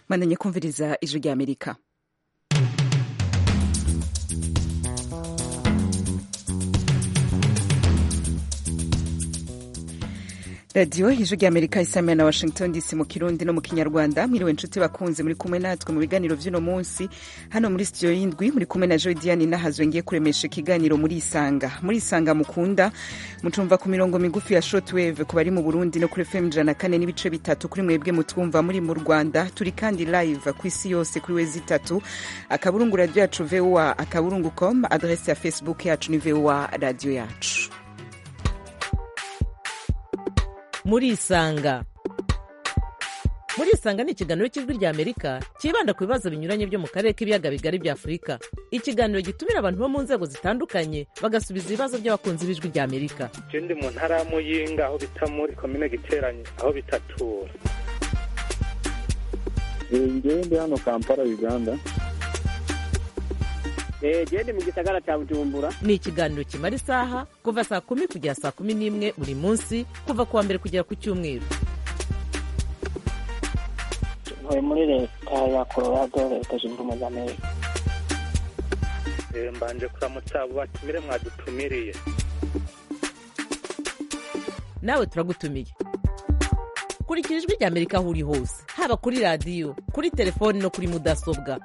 mwandanye kumviriza ijwi rya amerika radiyo ijwi rya amerika isamira na washington dc mu kirundi no mu kinyarwanda mwiriwe inshuti bakunze muri kumwe natwe mu biganiro vy'uno munsi hano muri studio y'indwi muri kumwe na joy diane nahazwe ngiye kuremesha ikiganiro muri isanga muri isanga mukunda mucumva ku mirongo migufi ya shortwave ku bari mu burundi no kuri fm ijana na kane n'ibice bitatu kuri mwebwe mutwumva muri mu rwanda turi kandi live ku isi yose kuri wezi itatu akaburungu radiyo yacu voa akaburungu com adrese ya facebook yacu ni voa radiyo yacu murisanga murisanga ni ikiganiro cy'ijwi rya amerika cyibanda ku bibazo binyuranye byo mu karere k'ibiyaga bigari bya afurika ikiganiro gitumira abantu bo mu nzego zitandukanye bagasubiza ibibazo by'abakunzi b'ijwi rya amerika je ndi mu ntara ya muyinga aho bita muri komine giteranye aho bitatura ngewe ndi hano kampala uganda gende mu gisagara cya bujumbura ni ikiganiro kimara isaha kuva saa kumi kugera saa kumi n'imwe buri munsi kuva ku wa mbere kugera ku cyumweru ntuye muri leta ya colorado leta zunze ubumwe za amerika Eh, mbanje kuramutsa abo batumire mwadutumiriye nawe turagutumiye kurikira ijwi rya amerika aho uri hose haba kuri radiyo kuri telefoni no kuri mudasobwa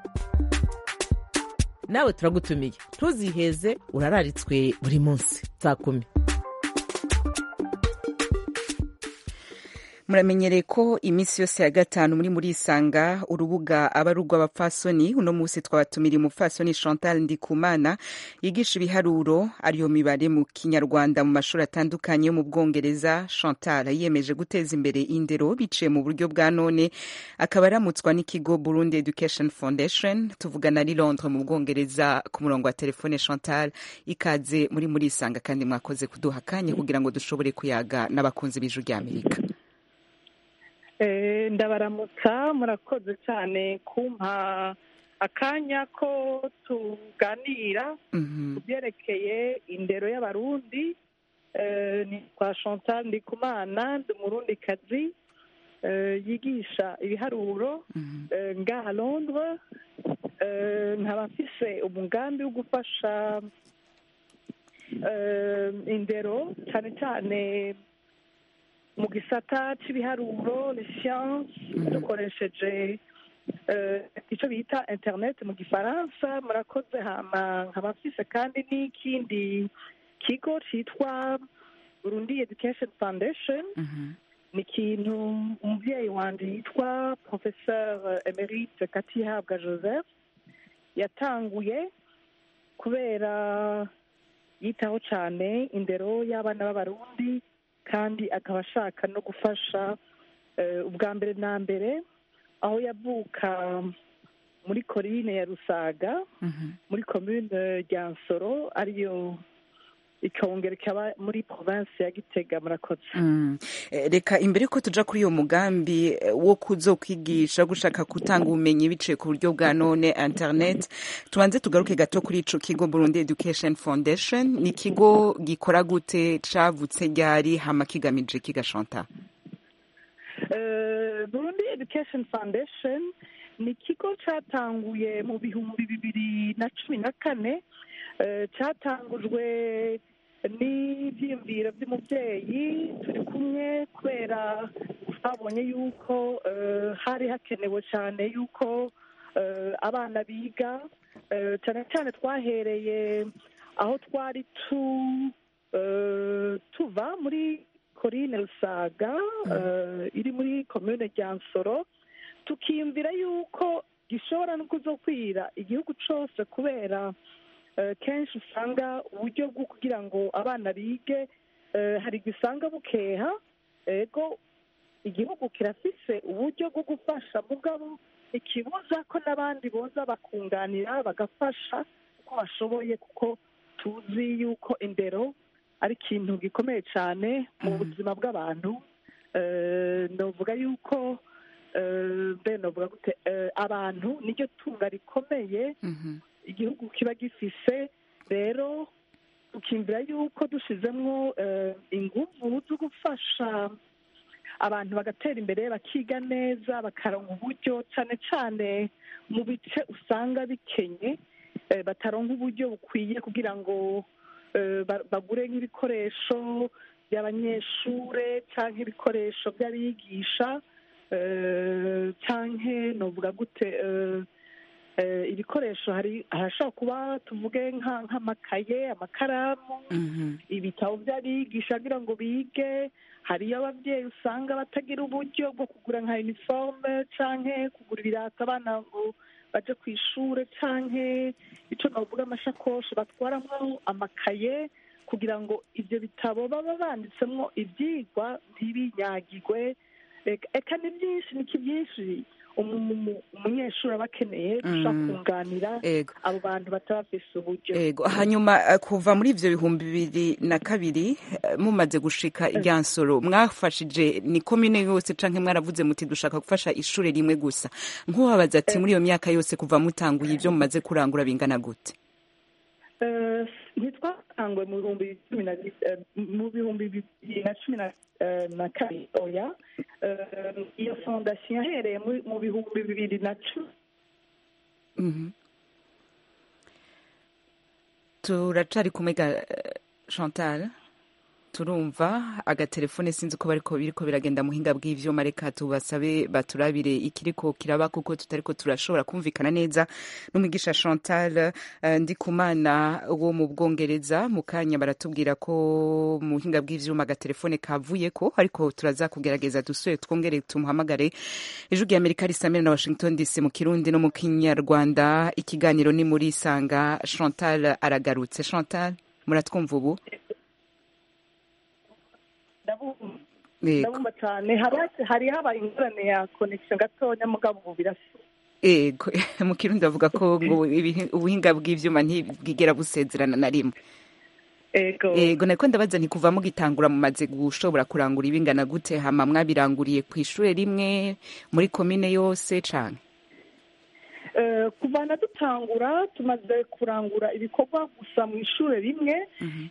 nawe turagutumiye ntuziheze urararitswe buri munsi saa kumi muramenyereye ko iminsi yose ya gatanu muri muri isanga urubuga aba ari urw'abapfasoni uno munsi twabatumiriye umupfasoni chantal ndikumana yigisha ibiharuro ariyo mibare mu kinyarwanda mu mashuri atandukanye yo mu bwongereza chantal yiyemeje guteza imbere indero biciye mu buryo bwa none akaba aramutswa n'ikigo burundi education foundation tuvugana ari londres mu bwongereza ku murongo wa telefone chantal ikaze muri muri isanga kandi mwakoze kuduha akanya kugira ngo dushobore kuyaga n'abakunzi b'ijwi rya amerika Eh, ndabaramutsa murakoze cyane kumpa akanya ko tuganira Mhm. ku byerekeye indero y'abarundi Eh, ni kwa chantal ndikumana ndi umurundikazi eh, yigisha ibiharuro Mhm. eh, ngaha londres Eh, nkaba mfise umugambi wo gufasha eh, indero cyane cyane mu gisata cy'ibiharuro ni siyanse dukoresheje eh, icyo bita interineti mu gifaransa murakoze hama nkaba mfise kandi n'ikindi kigo cyitwa burundi education foundation Mhm. ni ikintu umubyeyi wanjye yitwa professeur emerite katihabwa joseph yatanguye kubera yitaho cyane indero y'abana b'abarundi kandi akaba ashaka no gufasha eh, ubwa mbere na mbere aho yavuka muri korine ya rusaga Mhm. muri komune rya nsoro ariyo ikongera ikaba muri provinsi ya gitega murakoze Mm. Eh, reka imbere ko tuja kuri uyo mugambi eh, wo kuzokwigisha gushaka gutanga ubumenyi biciye ku buryo bwa none internet tubanze tugaruke gato kuri ico kigo Burundi Education Foundation ni ikigo gikora gute cavutse ryari hama kigamije kigashonta Eh, burundi education foundation ni ikigo cyatanguye mu bihumbi bibiri na cumi na kane Eh, cyatangujwe n'ibyiyumviro by'umubyeyi turi kumwe kubera twabonye yuko eh, hari hakenewe cyane yuko eh, abana biga Eh, cyane cyane twahereye aho twari tu eh, tuva muri korine rusaga eh, iri muri komune rya nsoro tukiyumvira yuko gishobora no kuzokwira igihugu cyose kubera eh, kenshi usanga uburyo bwo kugira ngo abana bige eh, hari igihe usanga bukeha ego igihugu kirafise uburyo bwo gufasha mugabo ikibuza ko n'abandi boza bakunganira bagafasha uko bashoboye kuko tuzi yuko indero ari ikintu gikomeye cyane mu buzima bw'abantu Eh, novuga yuko eh, mbe novuga gute eh, abantu niryo tunga rikomeye Mhm. igihugu kiba gifise rero tukimvira yuko dushizemwo eh, inguvu zo gufasha abantu bagatera imbere bakiga neza bakaronka uburyo cyane cyane mu bice usanga bikenye eh, bataronka uburyo bukwiye kugira ngo eh, ba- bagure nk'ibikoresho by'abanyeshure cyangwa ibikoresho by'abigisha eh, canke novuga gute eh, eh, ibikoresho hari harashobora kuba tuvuge nka- nk'amakaye amakaramu Mhm. ibitabo by'abigisha kugira ngo bige hariyo ababyeyi usanga batagira uburyo bwo kugura nka uniforme canke kugura ibirato abana ngo baje ku ishure canke ico navuga amashakoshi batwaramwo amakaye kugira ngo ivyo bitabo baba banditsemwo ivyigwa ntibinyagirwe Eka- eka ni byinshi niki byinshi umu- umu- umunyeshuri aba akeneye gushaka Mm. kunganira ego abo bantu bataba bafise uburyo ego hanyuma eh, kuva muri ivyo bihumbi bibiri na kabiri eh, mumaze gushika irya nsoro mwafashije ni komine yose canke mwaravuze muti dushaka gufasha ishure rimwe gusa nk'uwabaza ati muri iyo myaka yose kuva mutanguye ivyo mumaze kurangura bingana gute Eh, ntitwatangwe mu bihumbi cumi na bi- eh, mu bihumbi bibiri na cumi na eh, na kabiri oya Eh, iyo fondasiyo yahereye muri- mu bihumbi bibiri na cumi Mhm. turacari kumwe ga eh, chantal turumva agatelefone sinzi uko bariko biriko biragenda muhinga bw'ivyuma reka tubasabe baturabire ikiriko kiraba kuko tutariko turashobora kumvikana neza n'umwigisha chantal eh, ndikumana wo mu bwongereza mu kanya baratubwira ko mu buhinga bw'ivyuma agatelefone kavuyeko ariko turaza kugerageza dusubire twongere tumuhamagare ijwi rya amerika risamira na washington dc mu kirundi no mu kinyarwanda ikiganiro ni muri sanga chantal aragarutse chantal muratwumva ubu ndabumva Yego. ndabumva cyane hari- hari habaye ingorane ya connection gatonya mugabo ubu birasa ego mu kirundi bavuga ko ngo ibihi- ubuhinga bw'ivyuma ntibwigera busezerana na rimwe ego ego nariko ndabaza nti kuva mugitangura mumaze gushobora kurangura ibingana gute hama mwabiranguriye ku ishure rimwe muri komine yose canke Eh, kuva na dutangura tumaze kurangura ibikorwa gusa mu ishure rimwe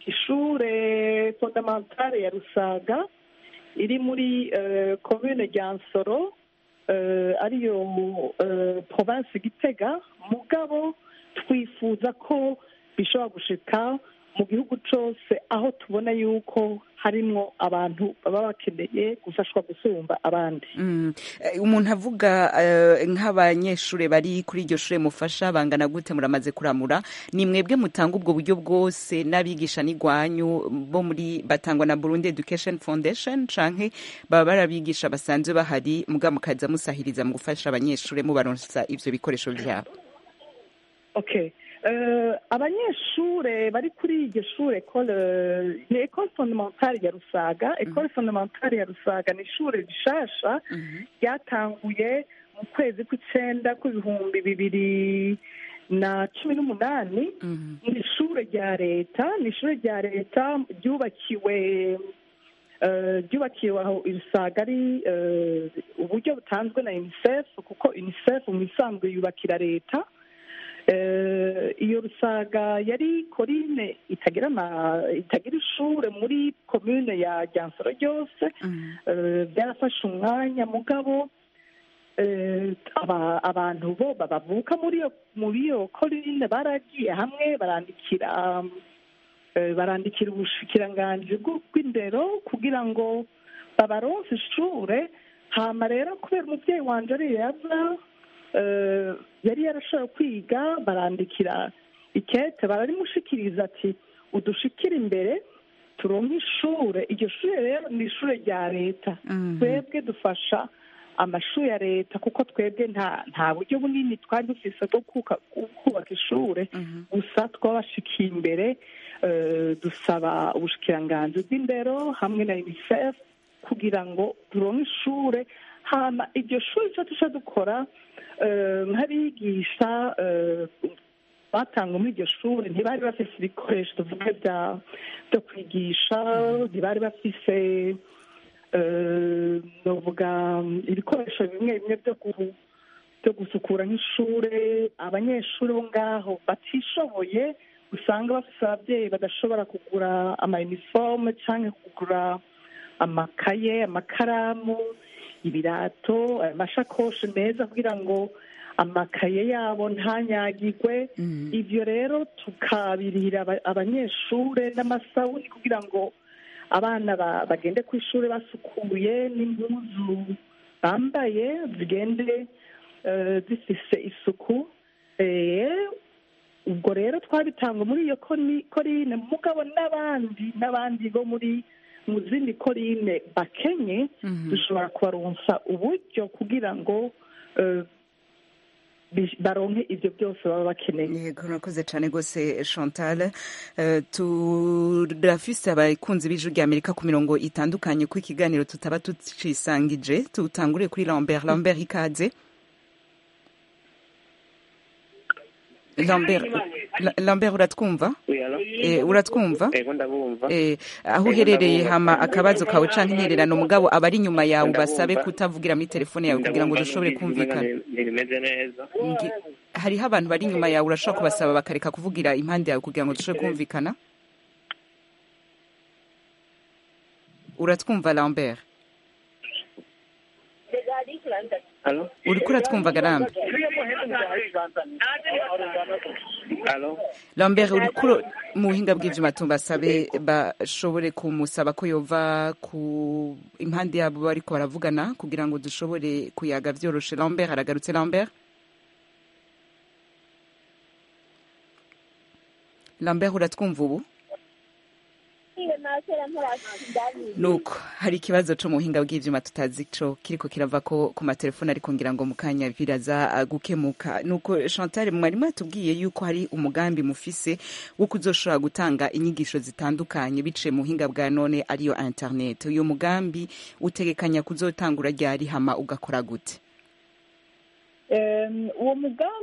ishure fondamentale ya rusaga iri muri eh, commune rya nsoro eh, ariyo eh, province gitega mugabo twifuza ko bishobora gushika mu gihugu cose aho tubona yuko harimwo abantu baba bakeneye gufashwa gusumba abandi Mm. Eh, umuntu avuga eh, nk'abanyeshure bari kuri iryo shure mufasha bangana gute muramaze kuramura ni mwebwe mutanga ubwo buryo bwose n'abigisha n'igwanyu bo muri batangwa na Burundi Education Foundation canke baba barabigisha basanzwe bahari muga mukaza musahiriza mu gufasha abanyeshure mubaronsa ivyo bikoresho vyabo okay Eh, abanyeshure bari kuri iryo shure ekole ni ekole fondamentale ya rusaga ekole fondamentale ya rusaga ni ishure rishasha ryatanguye mu kwezi kw'icenda kw'ibihumbi bibiri na cumi n'umunani ni ishure rya leta ni ishure rya leta ryubakiwe eh, ryubakiwe aho irusaga ari eh, uburyo butanzwe na unicef kuko unicef mu isanzwe yubakira leta Eh, iyo rusaga yari korine itagira ama itagira ishure muri komune ya ryansoro ryose Eh, byarafashe umwanya mugabo eh, aba- abantu bo bavuka muri iyo muri iyo korine baragiye hamwe barandikira eh, barandikira ubushikiranganji bw'u- bw'indero kugira ngo babaronse ishure hama rero kubera umuvyeyi wanje ariyo yaza eh, yari yarashoboye kwiga barandikira ikete bararimushikiriza ati udushikire imbere turonke ishure iryo shure rero ni ishure rya leta twebwe dufasha amashuri ya leta kuko twebwe nta nta buryo bunini twari dufise bwo kuka- kubaka ishure gusa twabashikiye imbere eh, dusaba ubushikiranganji bw'indero hamwe na unicef kugira ngo turonke ishure hama iryo shuri ico tuca dukora eh, nk'abigisha eh, batanga muri iryo shuri ntibari bafise ibikoresho tuvuge bya byo kwigisha ntibari bafise eh, novuga ibikoresho bimwe bimwe byo gu- byo gusukura nk'ishure abanyeshuri bo ngaho batishoboye usanga bafise ababyeyi badashobora kugura ama uniforme canke kugura amakaye amakaramu ibirato amashakoshi meza kugira ngo amakaye yabo ntanyagirwe Mhm. ibyo rero tukabirihira aba- abanyeshure n'amasabuni kugira ngo abana ba- bagende ku ishuri basukuye n'impuzu bambaye zigende eh, zifise isuku Eh, ubwo rero twabitanga muri iyo koni- korine mugabo n'abandi n'abandi bo muri mu zindi korine bakenye Mhm. dushobora kubaronsa uburyo kugira ngo eh, bi- baronke ibyo byose baba bakeneye yego urakoze cyane rwose chantal Eh, turafise abakunzi b'ijwi rya amerika ku mirongo itandukanye ko ikiganiro tutaba tucisangije tutangure kuri lambert lambert ikaze lambert La- lambert uratwumva Eh, uratwumva ego ndabumva Eh, aho Ego, uherereye ndabumva. hama akabazo kawe canke intererano mugabo abari inyuma yawe Ndabumva. basabe kutavugira muri telefone yawe kugira ngo Ndabumva dushobore numvise kumvikana umenga ntibimeze neza Ngi- hariho abantu bari inyuma yawe urashobora kubasaba bakareka kuvugira impande yawe kugira ngo dushobore kumvikana uratwumva lambert alo uriko uratwumva garambe alo lambert uriko uro- mu buhinga bw'ivyuma tubasabe bashobore kumusaba ko yova ku impande yabo bariko baravugana kugira ngo dushobore kuyaga vyoroshe lambert aragarutse lambert lambert uratwumva ubu nuko hari ikibazo co mu buhinga bw'ivyuma tutazi co kiriko kirava ko ku matelefone ariko ngira ngo mu kanya biraza uh, gukemuka nuko chantal mwarimu yatubwiye yuko hari umugambi mufise wo kuzoshobora gutanga inyigisho zitandukanye biciye mu buhinga bwa none ariyo internet uyu mugambi utegekanya kuzotangura ryari hama ugakora gute Em, uwo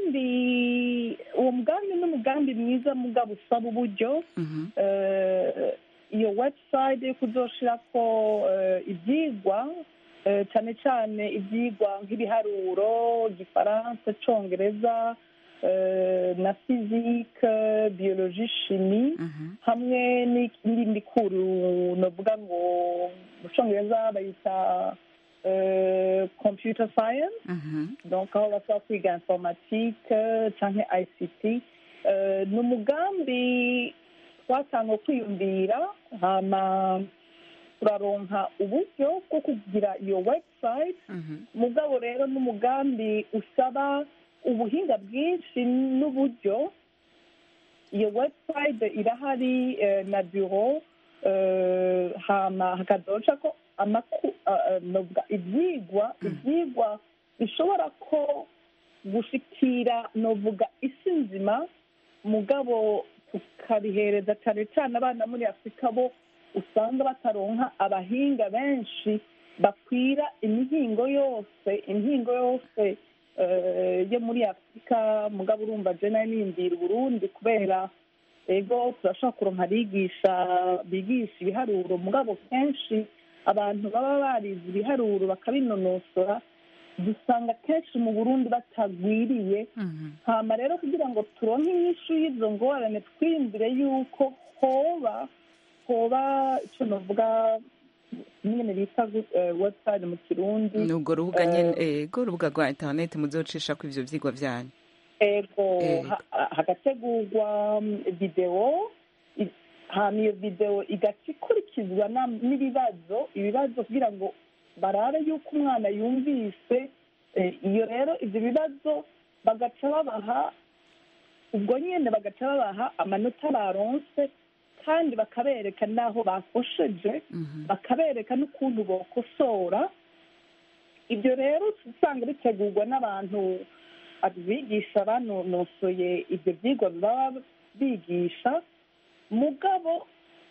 mugambi uwo mugambi ni umugambi mwiza mugabo usaba uburyo Mhm. Eh, iyo website yo kuzoshirako eh, ivyigwa eh, cane cane ivyigwa nk'ibiharuro igifaransa icongereza eh, na physique biologie chimie Mhm. hamwe n'indi mikuru novuga ngo mu congereza bayita eh, computer science Mhm. donc aho bashobora kwiga informatique canke ict Eh, ni umugambi twatanga kwiyumvira hama turaronka uburyo bwo kugira iyo website Mhm. mugabo rero n'umugambi usaba ubuhinga bwinshi n'uburyo iyo website irahari eh, na bureau eh, hama hakazoca ko amaku eh, eh, novuga ivyigwa ivyigwa bishobora ko gushikira novuga isi nzima mugabo tukabihereza cyane cyane abana muri afurika bo usanga bataronka abahinga benshi bakwira imihingo yose imihingo yose eh, yo muri afurika mugabo urumva je nayo niyumvira uburundi kubera ego turashobora kuronka abigisha bigisha ibiharuro mugabo kenshi abantu baba barize ibiharuro bakabinonosora dusanga kenshi mu burundi batagwiriye Mhm. hama rero kugira ngo turonke inyishu y'izo ngorane twiyumvire yuko hoba hoba icyo novuga nyene bita eh, website mu kirundi ni urwo rubuga Eh, nyene ego urubuga rwa internet muzocishako ivyo vyigwa vyanyu ego Eh. ha- hagategurwa mm, videwo i- hama iyo videwo igaca ikurikizwa na- n'ibibazo ibibazo kugira ngo barabe yuko umwana yumvise Eh, iyo rero ivyo bibazo bagaca babaha ubwo nyene bagaca babaha amanota baronse kandi bakabereka n'aho bakosheje Mhm. bakabereka n'ukuntu bokosora ibyo rero usanga bitegurwa n'abantu abigisha banonosoye ibyo byigwa baba bigisha mugabo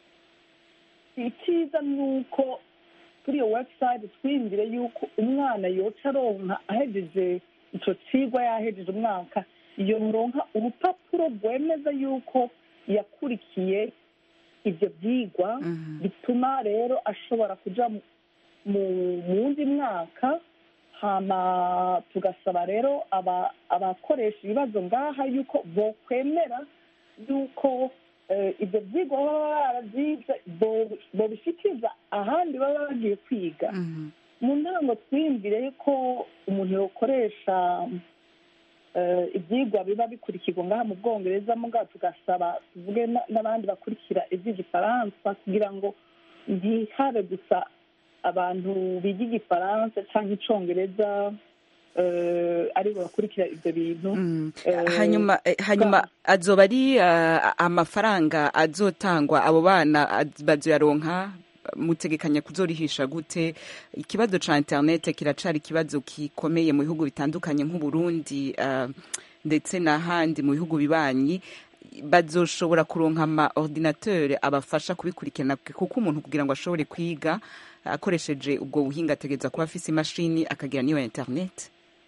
icyiza ni uko kuri iyo website twiyumvire yuko umwana yoca aronka ahejeje ico cigwa yahejeje umwaka yoronka urupapuro rwemeza yuko yakurikiye ibyo byigwa Mhm. bituma rero ashobora kuja mu- mu mu wundi mwaka hama tugasaba rero aba- abakoresha ibibazo ngaha yuko bokwemera yuko eh, ibyo byigwa baba barabyize bo- bobishikiriza ahandi baba bagiye kwiga Mhm. mu ntango twiyumvire ko umuntu yokoresha eh, ibyigwa biba bikurikirwa ngaha mu bwongereza mugabo tugasaba tuvuge na- n'abandi bakurikira iby'igifaransa kugira ngo ntihabe gusa abantu biga igifaransa cyangwa icyongereza eh, aribo bakurikira ibyo bintu Mm. Eh, hanyuma eh, hanyuma azoba ari ah, amafaranga azotangwa abo bana az- bazoyaronka mutegekanya kuzorihisha gute ikibazo ca internet kiracari ikibazo gikomeye mu bihugu bitandukanye nk'uburundi ah, ndetse n'ahandi mu bihugu bibanyi bazoshobora kuronka ama ordinateur abafasha kubikurikirana kuko umuntu kugira ngo ashobore kwiga akoresheje ubwo buhinga ategereza kuba afise imashini akagira n'iyo internet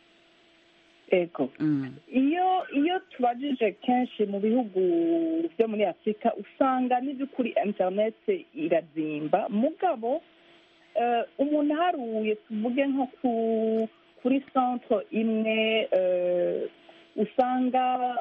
ego mm. iyo iyo tubajije kenshi mu bihugu byo muri afurika usanga n'iby'ukuri interineti irazimba mugabo eh, umuntu aharuye tuvuge nko ku kuri centre imwe eh, usanga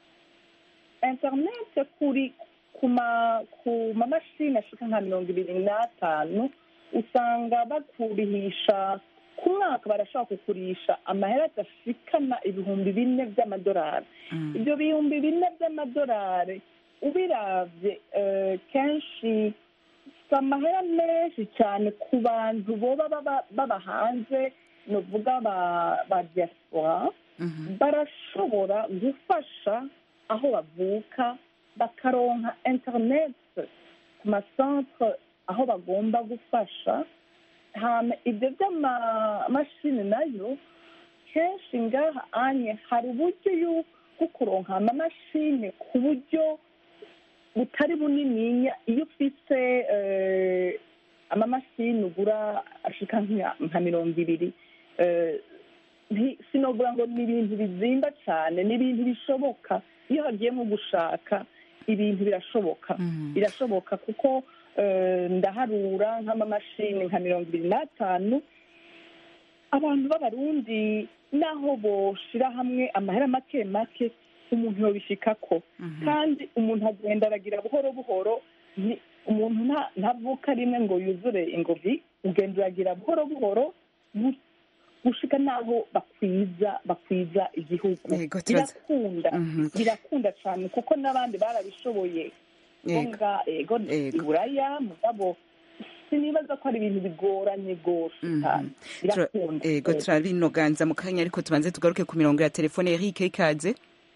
interineti kuri ku ma ku mamashini ashika nka mirongo ibiri n'atanu usanga bakurihisha ku mwaka barashobora kukurisha amahera adashikana ibihumbi bine by'amadolari Mm. ibyo bihumbi bine by'amadolari ubiravye eh, kenshi si amahera menshi cyane ku bantu boba baba- baba hanze novuga ba ba diaspora Mhm. barashobora gufasha aho bavuka bakaronka internet ku masantre aho bagomba gufasha hama ibyo by'amamashini nayo kenshi ngaha anye hari uburyo yu- bwo kuronka amamashini ku buryo butari bunininya iyo ufise eh, amamashini ugura ashika nka nka mirongo ibiri eh, nti- sinovuga ngo ni ibintu bizimba cyane ni ibintu bishoboka iyo hagiyemo gushaka ibintu birashoboka Mhm. birashoboka kuko eh, ndaharura nk'amamashini nka mirongo ibiri n'atanu abantu b'abarundi naho boshira hamwe amahera make make umuntu yobishikako Mhm. kandi umuntu agenda aragira buhoro buhoro ni- umuntu nta- ntavuka rimwe ngo yuzure ingovi ugenda uragira buhoro buhoro gu- gushika n'aho bakwiza bakwiza igihugu Yego, turaza- birakunda Mhm. birakunda cyane kuko n'abandi barabishoboye Yego. ngombwa ego Yego. iburaya mugabo sinibaza ko ari ibintu bigoranye rwose Mhm. cyane Tura- birakunda Ego Yego. turabinoganza mu kanya ariko tubanze tugaruke ku mirongo ya telefone Eric ikaze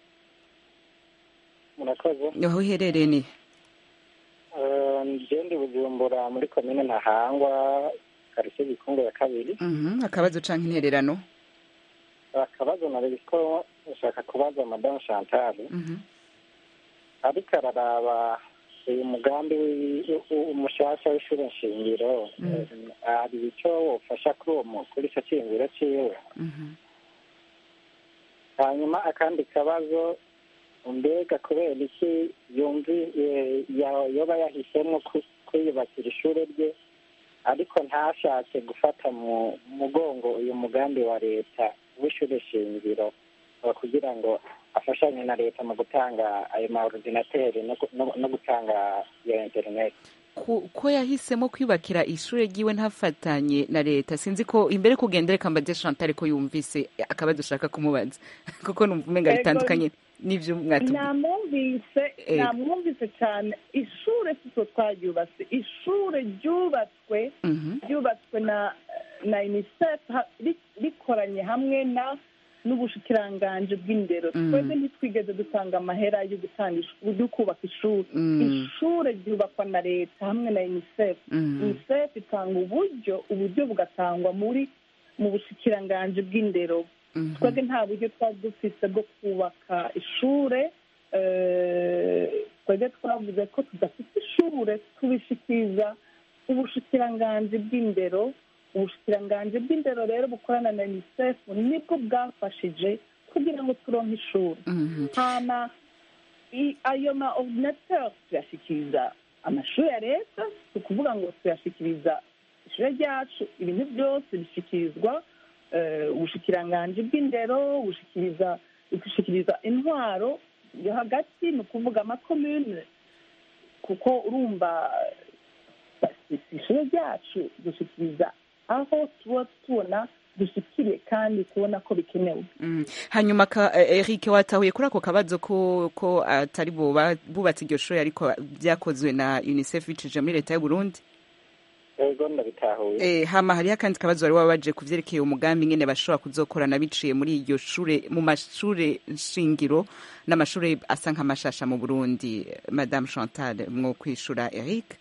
murakoze aho uherereye ni ngende bujumbura muri komine ntahangwa karitsiye gikungu ya kabiri Mhm, akabazo canke intererano akabazo nari ko ushaka kubaza madamu chantal Mhm. ariko araraba uyu mugambi w'i- u- umushasha w'ishuri nshingiro Mm. hari icyo wofasha kuri uwo mu- kuri icyo cyiyumviro ciwe Mhm. hanyuma akandi kabazo mbega kubera iki yumvi eh, ya- yoba yahisemo ku- kwiyubakira ishuri rye ariko ntashatse gufata mu mugongo uyu mugambi wa leta w'ishuri shingiro eh, kugira ngo afashanye na leta mu gutanga ayo ma ordinateri no gu- no- no gutanga iyo interineti Ku- ko yahisemo kwibakira ishure ryiwe ntafatanye na leta sinzi ko imbere kugenda reka mbaze Chantal ko yumvise akabazo ushaka kumubaza kuko numva umenga Ego. bitandukanye n'ivyo mwatubwiye namwumvise Ego. namwumvise cyane ishure sitwe twaryubatse ishure ryubatswe Mhm. ryubatswe na na unicef ha- ri- rikoranye hamwe na n'ubushikiranganji bw'indero Mm. twebwe ntitwigeze dutanga amahera yo gutanga ish- yo kubaka ishuri Mm. ishure ryubakwa na leta hamwe na unicef Mm. unicef itanga uburyo uburyo bugatangwa muri mu bushikiranganji bw'indero Mhm. twebwe nta buryo twari dufise bwo kubaka ishure eh, twebwe twavuze ko tudafite ishure tubishikiriza ubushikiranganji bw'indero ubushikiranganji bw'indero rero bukorana na unicef nibwo bwafashije kugira ngo turonke ishuri Mhm. hama i- ayo ma ordinateur tuyashikiriza amashuri ya leta si ukuvuga ngo tuyashikiriza ishure ryacu ibintu byose bishikirizwa eh, ubushikiranganji bw'indero bushikiriza bushikiriza intwaro yo hagati ni ukuvuga amakomune kuko urumva si ishuri ryacu dushyikiriza aho tuba tubona dushyikiriye kandi tubona ko bikenewe Mm. hanyuma ka eh, Eric watahuye kuri ako kabazo ko ko atari bo ba- bubatse iryo shuri ariko byakozwe na UNICEF bicije muri leta y'u Burundi ego ndabitahuye Eh, hama hariho akandi kabazo wari wabaje ku vyerekeye umugambi ngene bashobora kuzokorana biciye muri iryo shure mu mashure shingiro n'amashure asa nk'amashasha mu Burundi Madame Chantal mwo kwishura Eric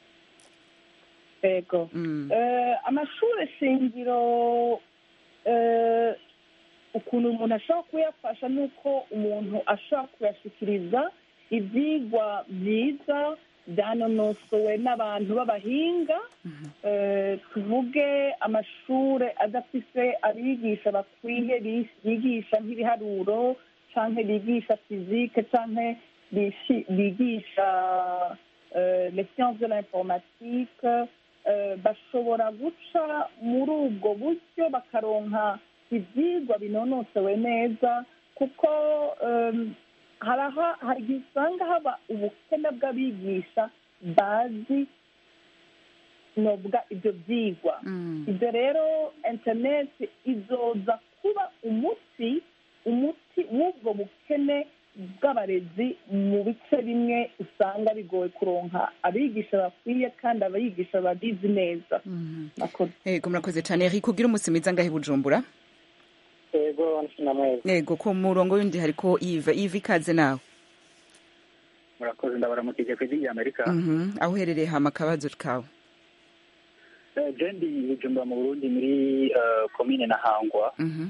ego mm. Eh, amashuri shingiro eh, ukuntu umuntu ashobora kuyafasha ni uko umuntu ashobora kuyashyikiriza ibyigwa byiza byanonosowe n'abantu b'abahinga Eh, tuvuge amashuri adafise abigisha bakwiye bi- bigisha nk'ibiharuro cyangwa bigisha fizike cyangwa bishi- bigisha euh, les sciences de l'informatique euh, bashobora guca muri ubwo buryo bakaronka ibyigwa binonosowe neza kuko um, haraha hari igihe usanga haba ubukene bw'abigisha bazi novuga ibyo byigwa Mm. ibyo rero interineti izoza kuba umuti umuti w'ubwo bukene bw'abarezi mu bice bimwe usanga bigoye kuronka abigisha bakwiye kandi abigisha babizi neza Mhm. Murakoze. Ego murakoze cyane Eric ugira umunsi mwiza ngahe Bujumbura ego namwezi Ego ku murongo wundi hariko Yves Yves ikaze nawe murakoze ndabaramukije ku ijwi rya amerika Mhm. aho uherereye hama akabazo kawe Eh, je ndi bujumbura mu burundi muri eh, komine na hangwa Mhm.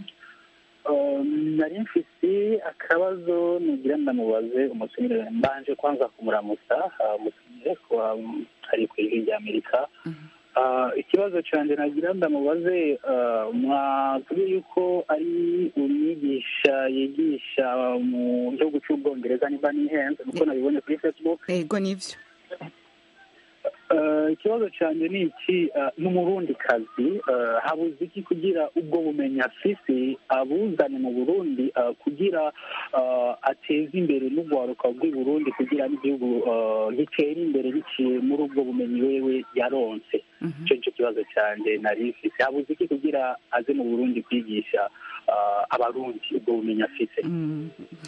Um, nari mfise akabazo nugira ndamubaze umutumire mbanje kwanza kumuramutsa ah, umutumire kuba um, ari ku ijwi rya amerika Mhm. Ah, ikibazo canje nagira ndamubaze ah, mwatubwiye yuko ari umwigisha yigisha mu gihugu c'ubwongereza nimba nihenze nuko nabibonye kuri facebook Ego nivyo Eh, ikibazo cyanjye ni iki eh, ni umurundi kazi eh, habuze iki kugira ubwo bumenyi afise abuzane mu burundi eh, kugira eh, ateze imbere n'urwaruka rw'i burundi kugira n'igihugu eh, gitere imbere biciye muri ubwo bumenyi wewe yaronse Mhm. icyo nicyo kibazo cyanjye nari mfise habuze iki kugira aze mu burundi kwigisha eh, abarundi ubwo bumenyi afise Mm.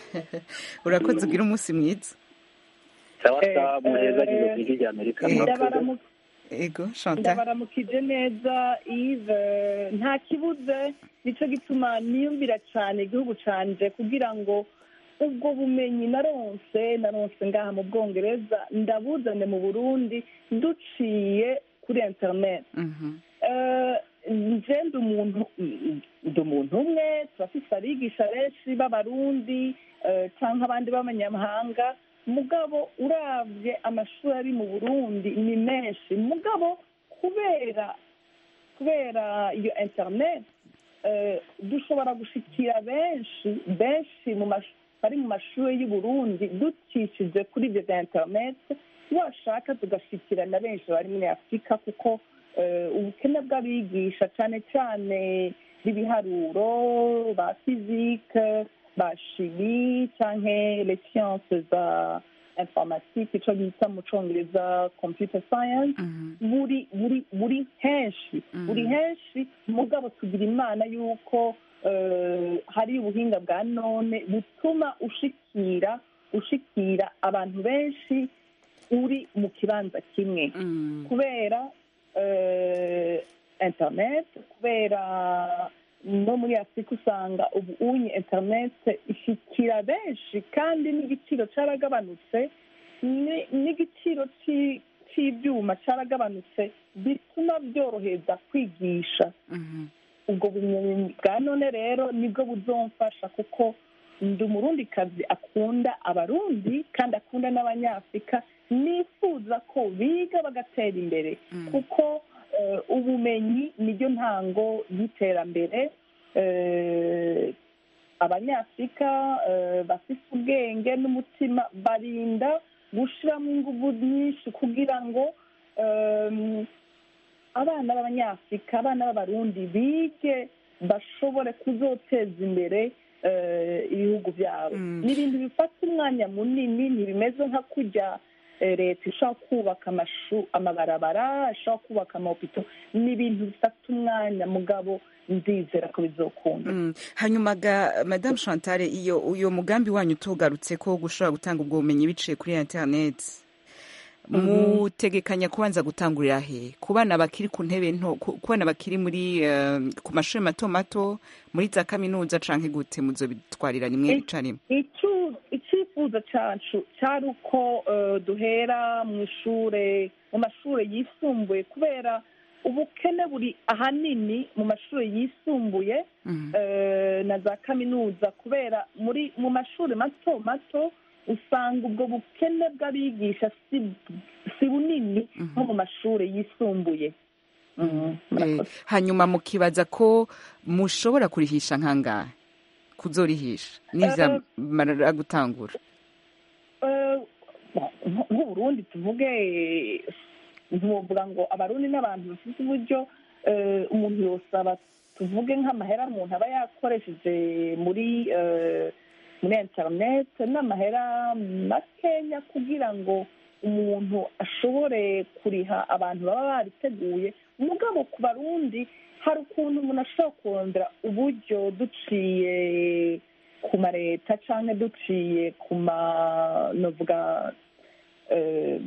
urakoze ugira umunsi mwiza sawa Eh, sawa muheza eh, agize ku ijwi rya amerika eh, murakoze Ndabaramu- Ego Chantal ndabaramukije neza ive nta kibuze nicyo gituma niyumvira cyane igihugu canje kugira ngo ubwo bumenyi naronse naronse ngaha mu bwongereza ndabuzane mu burundi duciye kuri interineti Mhm. Eh, nje ndi umuntu ndi umuntu umwe turafise abigisha benshi b'abarundi eh, canke abandi b'abanyamahanga mugabo uravye amashuri ari mu burundi ni menshi mugabo kubera kubera iyo internet eh, dushobora gushikira benshi benshi mu mash- bari mu mashuri y'u Burundi ducishije kuri ibyo bya internet washaka tugashikira na benshi bari muri afurika kuko eh, ubukene bw'abigisha cyane cyane b'ibiharuro ba fizike ba shimi canke les sciences za informatique ico bita mu congereza computer science Mhm. buri buri buri henshi Mhm. buri henshi mugabo tugira imana yuko eh, hari ubuhinga bwa none butuma ushikira ushikira abantu benshi uri mu kibanza kimwe Mm. kubera eh, internet kubera no muri afurika usanga ubu unye internet ishikira benshi kandi n'igiciro caragabanutse ni- n'igiciro ci- c'ivyuma caragabanutse bituma byoroheza kwigisha Mhm. ubwo bumenyi bwa none rero nibwo buzomfasha kuko ndi umurundikazi akunda abarundi kandi akunda n'abanyafurika nifuza ko biga bagatera imbere Mm. kuko eh, ubumenyi niryo ntango y'iterambere Eh, abanyafurika eh, bafite ubwenge n'umutima barinda gushiramo ingufu nyinshi kugira ngo em, abana b'abanyafurika abana b'abarundi bige bashobore kuzoteza imbere eh, ibihugu byabo Mm. ni ibintu bifata umwanya munini ntibimeze nka kurya eh, leta ishobora kubaka amashu amabarabara ishobora kubaka amahopito ni ibintu bifata umwanya mugabo ndizera ko bizokunda Mm. hanyuma ga madame chantal iyo uyo mugambi wanyu tugarutse ko gushobora gutanga ubwo bumenyi biciye kuri internet mutegekanya kubanza gutangurira he ku bana bakiri ku ntebe nto ku ku bana bakiri muri eh, ku mashuri mato mato muri za kaminuza canke gute muzobitwarira rimwe Eh, icarimwe Icu- icyifuzo cyacu cyari uko eh, duhera mu ishure mu mashuri yisumbuye kubera ubukene buri ahanini mu mashuri yisumbuye Mhm. eh, na za kaminuza kubera muri mu mashuri mato mato usanga ubwo bukene bw'abigisha si si bunini nko mu mashuri yisumbuye Mhm, Eh, murakoze. hanyuma mukibaza ko mushobora kurihisha nkangahe kuzorihisha niza marara gutangura Eh, nk- nk'uburundi tuvuge eh, ntuvuga ngo abarundi n'abantu bafite uburyo eh, umuntu yosaba tuvuge nk'amahera umuntu aba yakoresheje muri eh, muri internet n'amahera makenya kugira ngo umuntu ashobore kuriha abantu baba bariteguye umugabo ku barundi hari ukuntu umuntu ashobora kurondera uburyo duciye ku mareta cyangwa duciye ku ma novuga eh,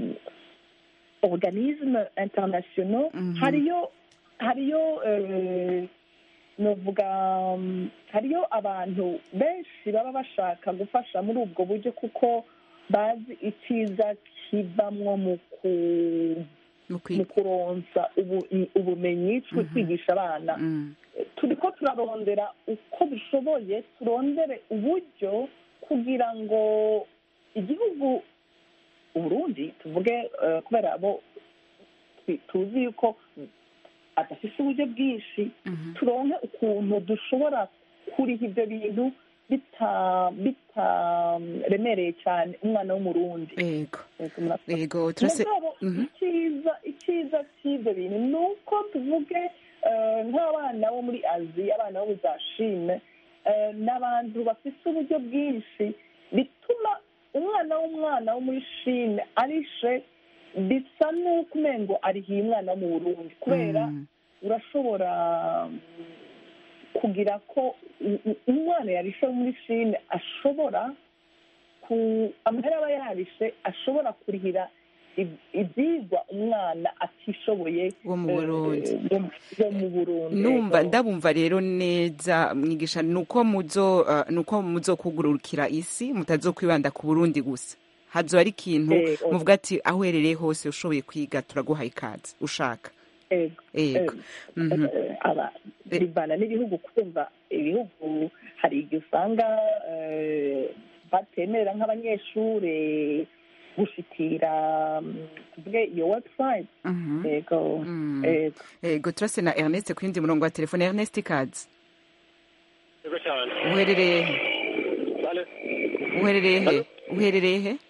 organisme internationaux Mhm. hariyo hariyo eh, novuga mm, hariyo abantu benshi baba bashaka gufasha muri ubwo buryo kuko bazi icyiza kivamwo mu ku mu mu kwiga kuronsa ubu- ubumenyi twe kwigisha abana Mm. turiko turarondera uko dushoboye turondere uburyo kugira ngo igihugu uburundi tuvuge eh, kubera abo twi- tuzi yuko adafise uburyo bwinshi Mhm. turonke ukuntu dushobora kuriha ibyo bintu bita- bitaremereye cyane umwana w'umurundi Ego. Yego, murakoze. Ego turase mugabo Mhm. icyiza icyiza cy'ibyo bintu ni uko tuvuge eh, nk'abana bo muri aziya abana bo mu za shine eh, ni abantu bafite uburyo bwinshi bituma umwana w'umwana wo muri shine arishe bisa n'uko umengo arihiye umwana wo mu burundi kubera Mm. urashobora mm, kugira ko u- u- umwana yarishe wo muri shine ashobora ku amahera aba yarishe ashobora kurihira ib- ibyigwa umwana atishoboye Wo mu eh, Burundi. wo- wo mu burundi numva Yego. ndabumva rero neza mwigisha nuko muzo uh, nuko muzokugurukira isi mutazokwibanda ku Burundi gusa hazo ari ikintu Ego. muvuga ati aho uherereye hose ushoboye kwiga turaguha ikaze ushaka Ego. ego Mhm. Eh, aba bivana n'ibihugu kumva ibihugu hari igihe usanga eh, batemerera nk'abanyeshuri gushikira mm, tuvuge iyo website Mhm. yego Mm. ego ego turase na Ernest ku yindi murongo wa telefone Ernest ikaze Yego cyane. uherereye he Bale. uherereye he uherereye he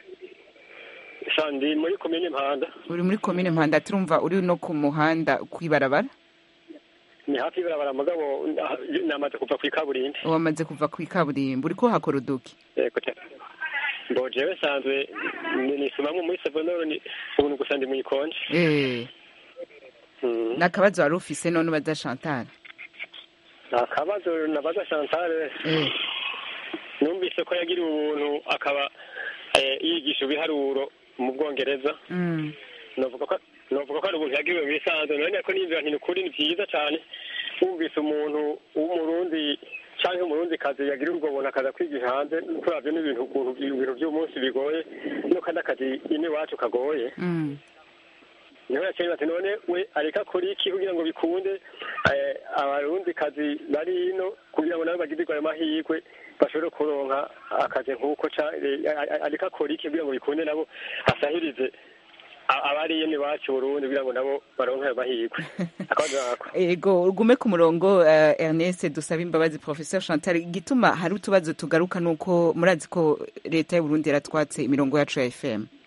Sandi muri komine Mpanda. uri muri komine Mpanda turumva uri no ku muhanda kwibarabara Ni hafi y'ibarabara mugabo ah, namaze kuva ku ikaburimbi. wamaze kuva ku ikaburimbo uriko hakora uduki Yego cyane. Ngo jewe sanzwe ni- nisomamwe muri Savonoro ni ubuntu gusa ndi mu ikonje. eh Mm. nakabazo wari ufise none ubaza Chantal Akabazo nabaza Chantal eh numvise ko yagiriwe ubuntu akaba eh, yigisha ibiharuro mu Bwongereza. mm. novuga ko novuga ko ari ubuntu yagiriwe mu bisanzwe none ko nimvira nti ukuri ni byiza cyane wumvise umuntu w'umurundi cyangwa umurundi kazi yagira ubwo buntu akaza kwigisha hanze turavyo n'ibintu ukuntu ibintu by'umunsi bigoye no kandi akazi ine iwacu kagoye Mm. niho yaciye bati none we areka kuri iki kugira ngo bikunde eh, abarundi kazi bari ino kugira ngo nabo bagirirwe ayo mahirwe bashobore kuronka akazi nk'uko ca- eh, a- a- areka kora iki kugira ngo bikunde nabo asahirize a- abari ino iwacu i burundi kugira ngo nabo baronke ayo mahirwe akabazo nako ego ugume ku murongo uh, Ernest dusaba imbabazi professeur Chantal igituma hari utubazo tugaruka nuko murazi ko leta y'u Burundi yaratwatse imirongo yacu ya FM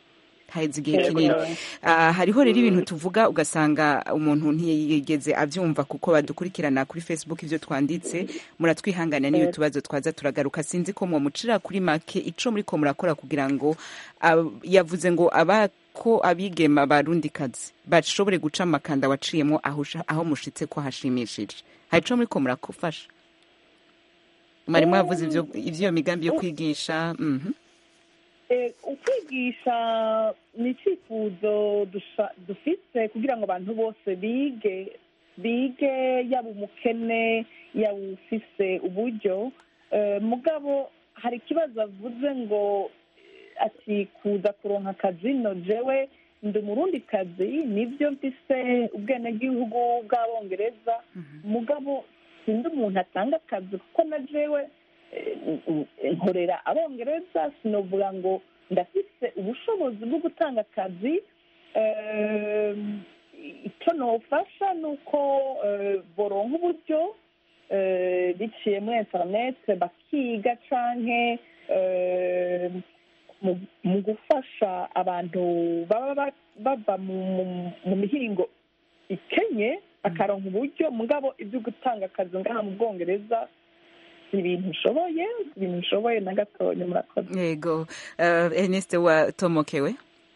haheze igihe kinini Ah, hariho rero ibintu tuvuga ugasanga umuntu ntiyigeze abyumva kuko badukurikirana kuri facebook ibyo twanditse muratwihanganira n'ibi tubazo twaza turagaruka sinzi ko mucira kuri make ico muri ko murakora kugira ngo ab- yavuze ngo aba ko abigema barundikazi bashobore guca amakanda waciyemo aho usha- aho mushitse ko hashimishije hari ico muri ko murakufasha mwarimu yavuze ivyo- ivy'iyo migambi yo kwigisha mhm. Eh, ukwigisha ni icyifuzo dusha- dufise kugira ngo abantu bose bige bige yaba umukene yaba ufise uburyo Eh, mugabo hari ikibazo avuze ngo eh, ati kuza kuronka akazi no jewe ndi umurundi kazi nibyo mfise ubwenegihugu bw'abongereza mugabo sindi umuntu atanga akazi kuko na jewe eh, nkorera abongereza sinovuga ngo ndafise ubushobozi bwo gutanga akazi Eh, icyo nofasha ni uko eh, boronka uburyo eh, biciye muri interinete bakiga canke eh, mu- mu gufasha abantu baba ba- bava mu- mu- mu mihingo ikenye akaronka uburyo mugabo ibyo gutanga akazi ngaha mu bwongereza si ibintu nshoboye si ibintu nshoboye na gatonya murakoze yego uh, ernest watomokewe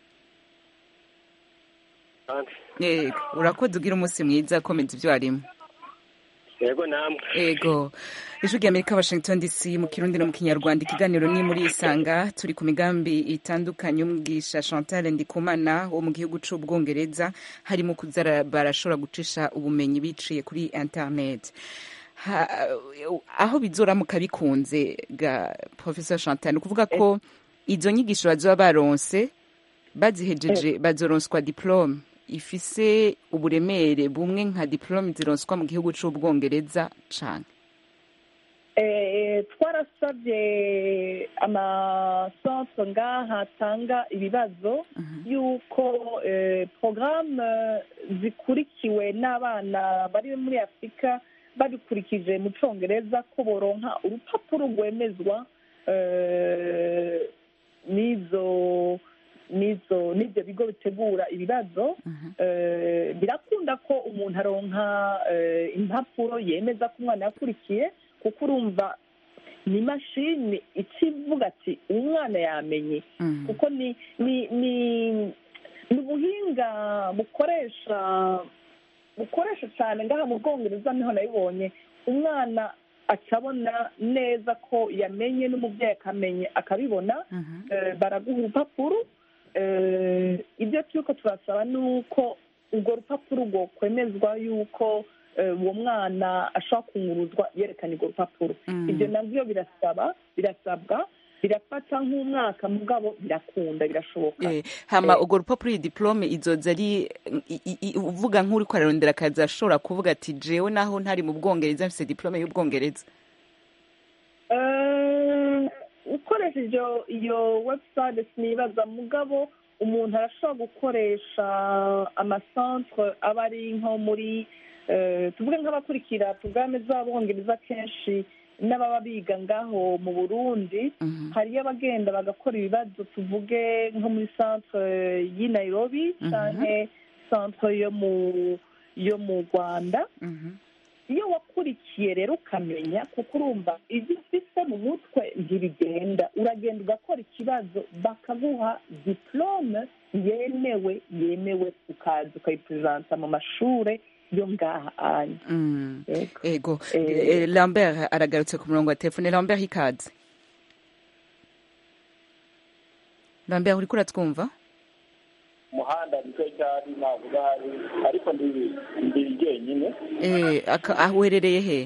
kandi yego urakoze ugira umunsi mwiza komeza ibyo warimo yego namwe ego ijwi rya amerika washington dc mu kirundi no mu kinyarwanda ikiganiro ni muri isanga turi ku migambi itandukanye umwigisha chantal ndikumana wo mu gihugu c'ubwongereza harimo kuza barashobora gucisha ubumenyi biciye kuri internet Ha- aho bizoramuka bikunze ga professor chantal ni ukuvuga ko izo nyigisho bazoba baronse bazihejeje bazoronswa diplome ifise uburemere bumwe nka diplome zironswa mu gihugu c'ubwongereza cane Eh, twarasabye amasantre ngaha atanga ibibazo y'uko eh, porogaramu zikurikiwe n'abana bari muri afurika babikurikije mu cyongereza ko boronka urupapuro rwemezwa eh, n'izo n'izo n'ibyo bigo bitegura ibibazo Eh, birakunda ko umuntu aronka eh, impapuro yemeza ko umwana yakurikiye kuko urumva ni imashini ikivuga ati umwana yamenye kuko ni ni ni ni ubuhinga bukoresha bukoresha cyane ngaha mu bwongereza niho nabibonye umwana akabona neza ko yamenye n'umubyeyi akamenye akabibona Eh, baraguha urupapuro Eh, ibyo turiko turasaba ni uko urwo rupapuro rwo kwemezwa yuko eh, uwo mwana ashobora kunguruzwa yerekanye urwo rupapuro ibyo nabyo birasaba birasabwa birafata nk'umwaka mugabo birakunda birashoboka Eh, hama urwo rupapuro iyi diplome izoza ari i- i- i- uvuga nk'uri ko ararondera akazi ashobora kuvuga ati jewe naho ntari mu bwongereza mfise diplome y'ubwongereza Eh, ukoresheje iyo- iyo website sinibaza mugabo umuntu arashobora gukoresha amasantre aba ari nko muri eh, tuvuge nk'abakurikira porogaramu z'abongereza kenshi n'ababa biga ngaho mu burundi hariyo abagenda bagakora ibibazo tuvuge nko muri centre y'i nairobi canke centre yo mu yo mu rwanda iyo wakurikiye rero ukamenya kuko urumva ibyo ufise mu mutwe ntibigenda uragenda ugakora ikibazo bakaguha diplome yemewe yemewe ukaza ukayiperezanta mu mashure yo ngaha anya Mm. Yego. ego Eh. Eh, lambert aragarutse ku murongo wa telefone lambert ikaze lambert uriko uratwumva umuhanda nicyo cyari ntabwo hari ariko ndi ndi jyenyine Eh, aka- aho uherereye he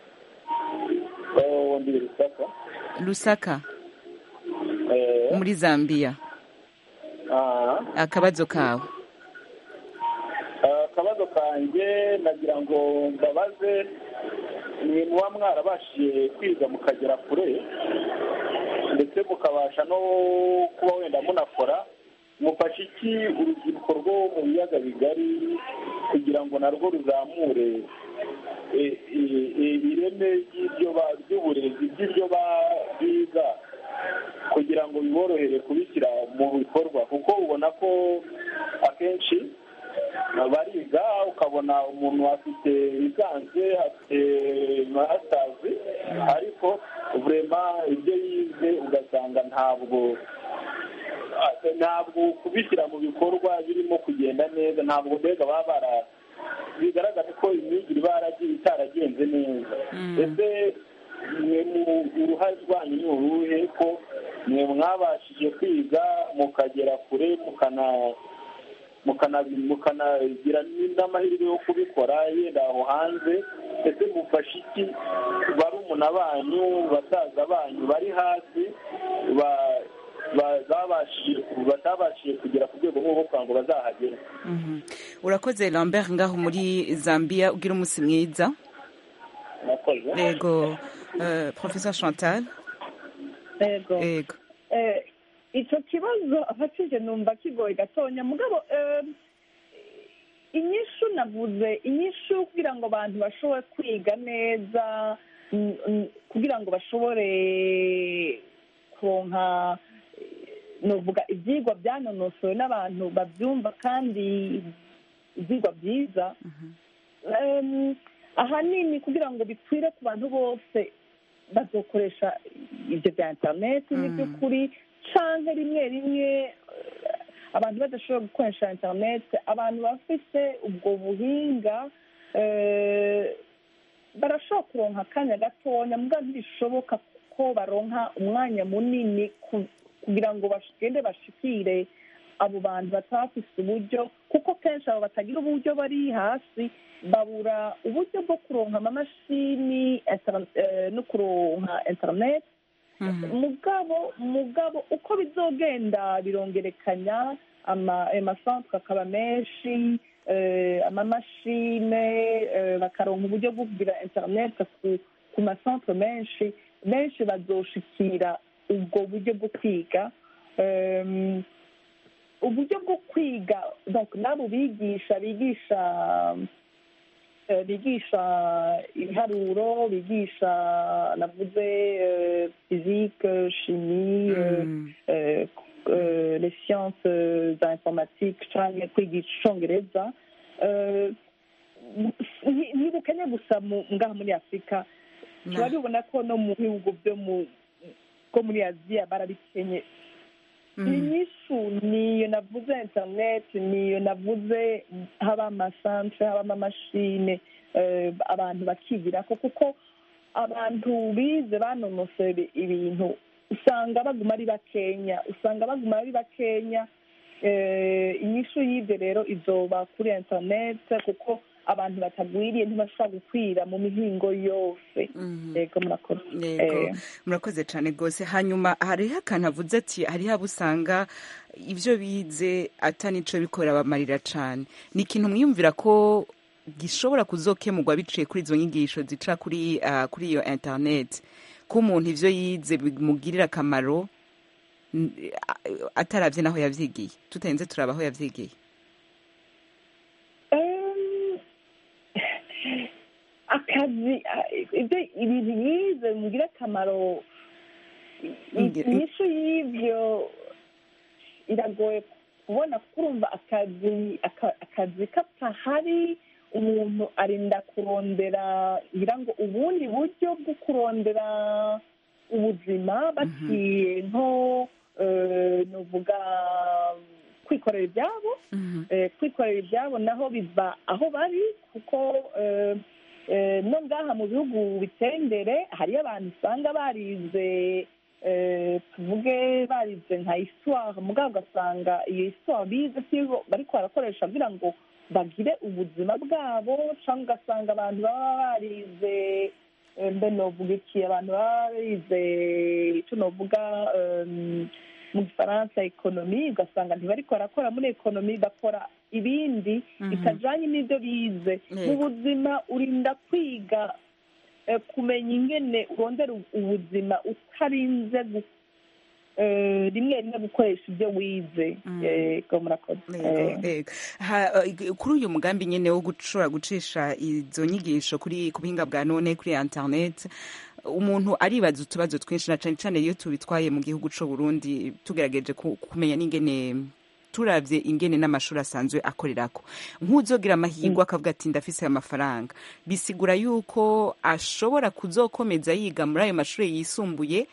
Oh, ndi rusaka lusaka Eh, muri zambia ah, akabazo kawe ah, akabazo kanjye nagira ngo mbabaze mwe muba mwarabashije kwiga mukagera kure ndetse mukabasha no kuba wenda munakora mufashe iki urubyiruko rwo mu biyaga bigari kugira ngo narwo ruzamure eh, eh, eh, ireme ry'ibyo ba- ry'uburezi by'ibyo ba- biga kugira ngo biborohere kubishyira mu bikorwa kuko ubona ko ntabwo ntabwo kubishyira mu bikorwa birimo kugenda neza ntabwo mbega baba bara bigaragara ko imyigire iba itaragenze neza ese mwe mu uruhare rwanyu ni uruhe ko mwe mwabashije kwiga mukagera kure mukanagira n'amahirwe yo kubikora yenda aho hanze ese mufashe iki barumuna banyu basaza banyu bari hasi batabashije kugera ku rwego rwo kugira ngo bazahagere urakoze lambert ngaho muri zambia ugira umunsi mwiza yego professor chantal yego icyo kibazo afatije numva kigoye gatonya mugabo inyishu navuze inyishu kugira ngo abantu bashobore kwiga neza kugira ngo bashobore kuronka nuvuga ibyigwa byanonosowe n'abantu babyumva kandi ibyigwa byiza ahanini kugira ngo bikwire ku bantu bose bazokoresha ibyo bya interineti n'iby'ukuri cyangwa rimwe rimwe abantu badashobora gukoresha interineti abantu bafite ubwo buhinga barashobora kuronka akanya gatonya mbwa ntibishoboka ko baronka umwanya munini kugira ngo bagende bashikire abo bantu batafise uburyo kuko kenshi abo batagira uburyo bari hasi babura uburyo bwo kuronka amamashini no kuronka interineti mugabo mugabo uko bizogenda birongerekanya amasantere akaba menshi amamashine bakaronka uburyo bwo kugira interineti ku masantere menshi benshi bazoshikira ubwo buryo bwo kwiga uburyo bwo kwiga n'abo bigisha bigisha bigisha ibiharuro bigisha navuze fizike shimi les sciences za informatique cyangwa kwigisha icyongereza ntibukanye gusa ngaha muri afurika turabibona ko no mu bihugu byo bwo muri aziya barabikenye inyishu niyo navuze interineti niyo navuze haba amasantere haba amamashine abantu bakigira ko kuko abantu bize banonoseye ibintu usanga baguma ari bakenya usanga baguma ari bakenya inyishu y'ibyo rero izoba kuri interineti kuko abantu batagwiriye ntibashobora gukwira mu mihingo yose yego murakoze murakoze cyane rwose hanyuma hariho akantu avuze ati hariho abo usanga ibyo bize atanico bikorera bamarira cyane ni ikintu mwiyumvira ko gishobora kuzokemurwa biciye kuri izo nyigisho zica kuri kuri iyo interineti ko umuntu ibyo yize bimugirira akamaro atarabye n'aho yabyigiye tutarenze turaba aho yabyigiye akazi ibintu yize bimugira akamaro inyishu y'ibyo iragoye kubona kuko urumva akazi akazi katahari umuntu arinda kurondera ngira ngo ubundi buryo bwo kurondera ubuzima baciye nko nuvuga kwikorera ibyabo kwikorera ibyabo naho biva aho bari kuko no ngaha mu bihugu biteye imbere hariyo abantu usanga barize tuvuge barize nka isitwara mugabo ugasanga iyo isitwara bize siyo bari barakoresha kugira ngo bagire ubuzima bwabo cyangwa ugasanga abantu baba barize mbe novuga iki abantu baba barize icyo novuga mu gifaransa ekonomi ugasanga ntibariko barakora muri ekonomi bakora ibindi bitajanye n'ibyo bize mu buzima urinda kwiga kumenya ingene urondera ubuzima utarinze rimwe rimwe gukoresha ibyo wize yego murakoze kuri uyu mugambi nyine wo gushobora gucisha izo nyigisho kuri ku buhinga bwa none kuri interineti umuntu aribaza utubazo twinshi na cyane cyane iyo tubitwaye mu gihugu cy'u Burundi tugerageje kumenya n'ingene turabye ingene n'amashuri asanzwe akorerako nk'uzogira amahirwe akavuga ati ndafise aya mafaranga bisigura yuko ashobora kuzokomeza yiga muri ayo mashuri yisumbuye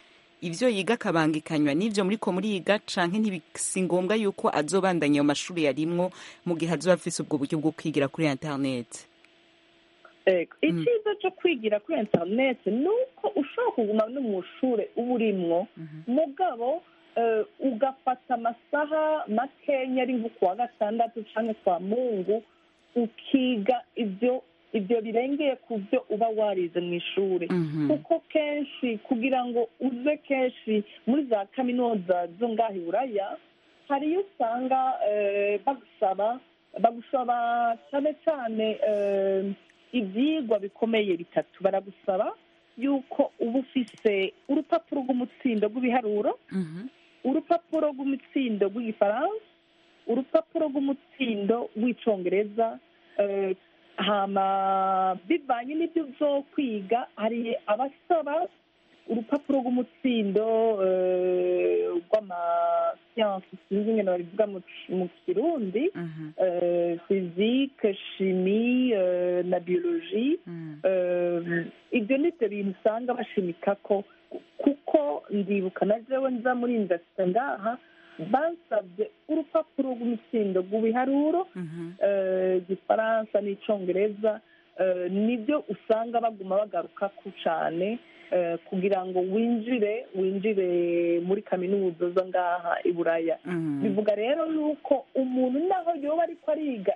ivyo yiga akabangikanywa n'ivyo muriko muriga canke ntibisi ngombwa yuko azobandanya ayo mashuri yarimwo mu gihe azoba afise ubwo buryo bwo kwigira kuri internet Ego, icyiza cyo kwigira kuri interineti ni uko ushobora kuguma no mu ishuri uba urimwo mugabo eh, ugafata amasaha makenya ari nko kuwa gatandatu cyangwa kwa mungu ukiga ibyo ibyo birengeye ku byo uba warize mu ishuri kuko kenshi kugira ngo uze kenshi muri za kaminuza zo ngaha i buraya hari iyo usanga eh, bagusaba bagusaba cyane cyane eh, ibyigwa bikomeye bitatu baragusaba yuko uba ufise urupapuro rw'umutsindo rw'ibiharuro urupapuro rw'umutsindo rw'igifaransa urupapuro rw'umutsindo rw'icyongereza eh, hama bivanye n'ibyo uzokwiga hari abasaba urupapuro rw'umutsindo eh, rw'amasiyansi sinzi ingene babivuga mu mu kirundi eh, fizike shimi eh, na biyoloji Eh, ibyo ni byo bintu usanga bashimika ko kuko ndibuka na jewe nza muri indasita ngaha bansabye urupapuro rw'umutsindo rw'ibiharuro eh, igifaransa n'icyongereza eh, nibyo usanga baguma bagaruka ku cyane eh, kugira ngo winjire winjire muri kaminuza zo ngaha i buraya bivuga rero yuko umuntu naho yoba ariko ariga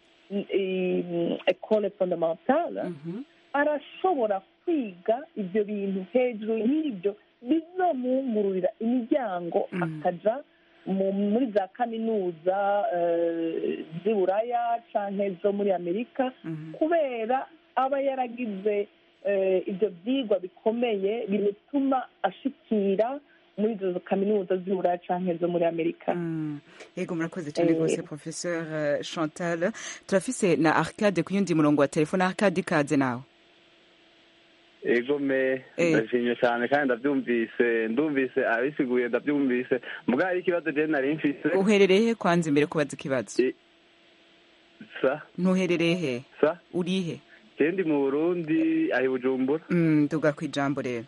ekole fondamentale arashobora kwiga ibyo bintu hejuru y'ibyo bizamwungururira imiryango akaja mu- muri za kaminuza eh, z'i buraya canke zo muri amerika kubera aba yaragize eh, ibyo byigwa bikomeye bimutuma ashikira muri izo kaminuza z'i buraya canke zo muri amerika yego murakoze cyane Eh, rwose professeur eh, chantal turafise na arcade ku yundi murongo wa telefone arcade ikaze nawe ego me Eh. ndashimye cyane kandi ndabyumvise ndumvise abisiguye ndabyumvise mbwa hari ikibazo je nari mfise uherereye he kwanza imbere kubaza ikibazo sa ntuherereye he sa urihe je ndi mu burundi ahi bujumbura Mm, nduga ku ijambo rero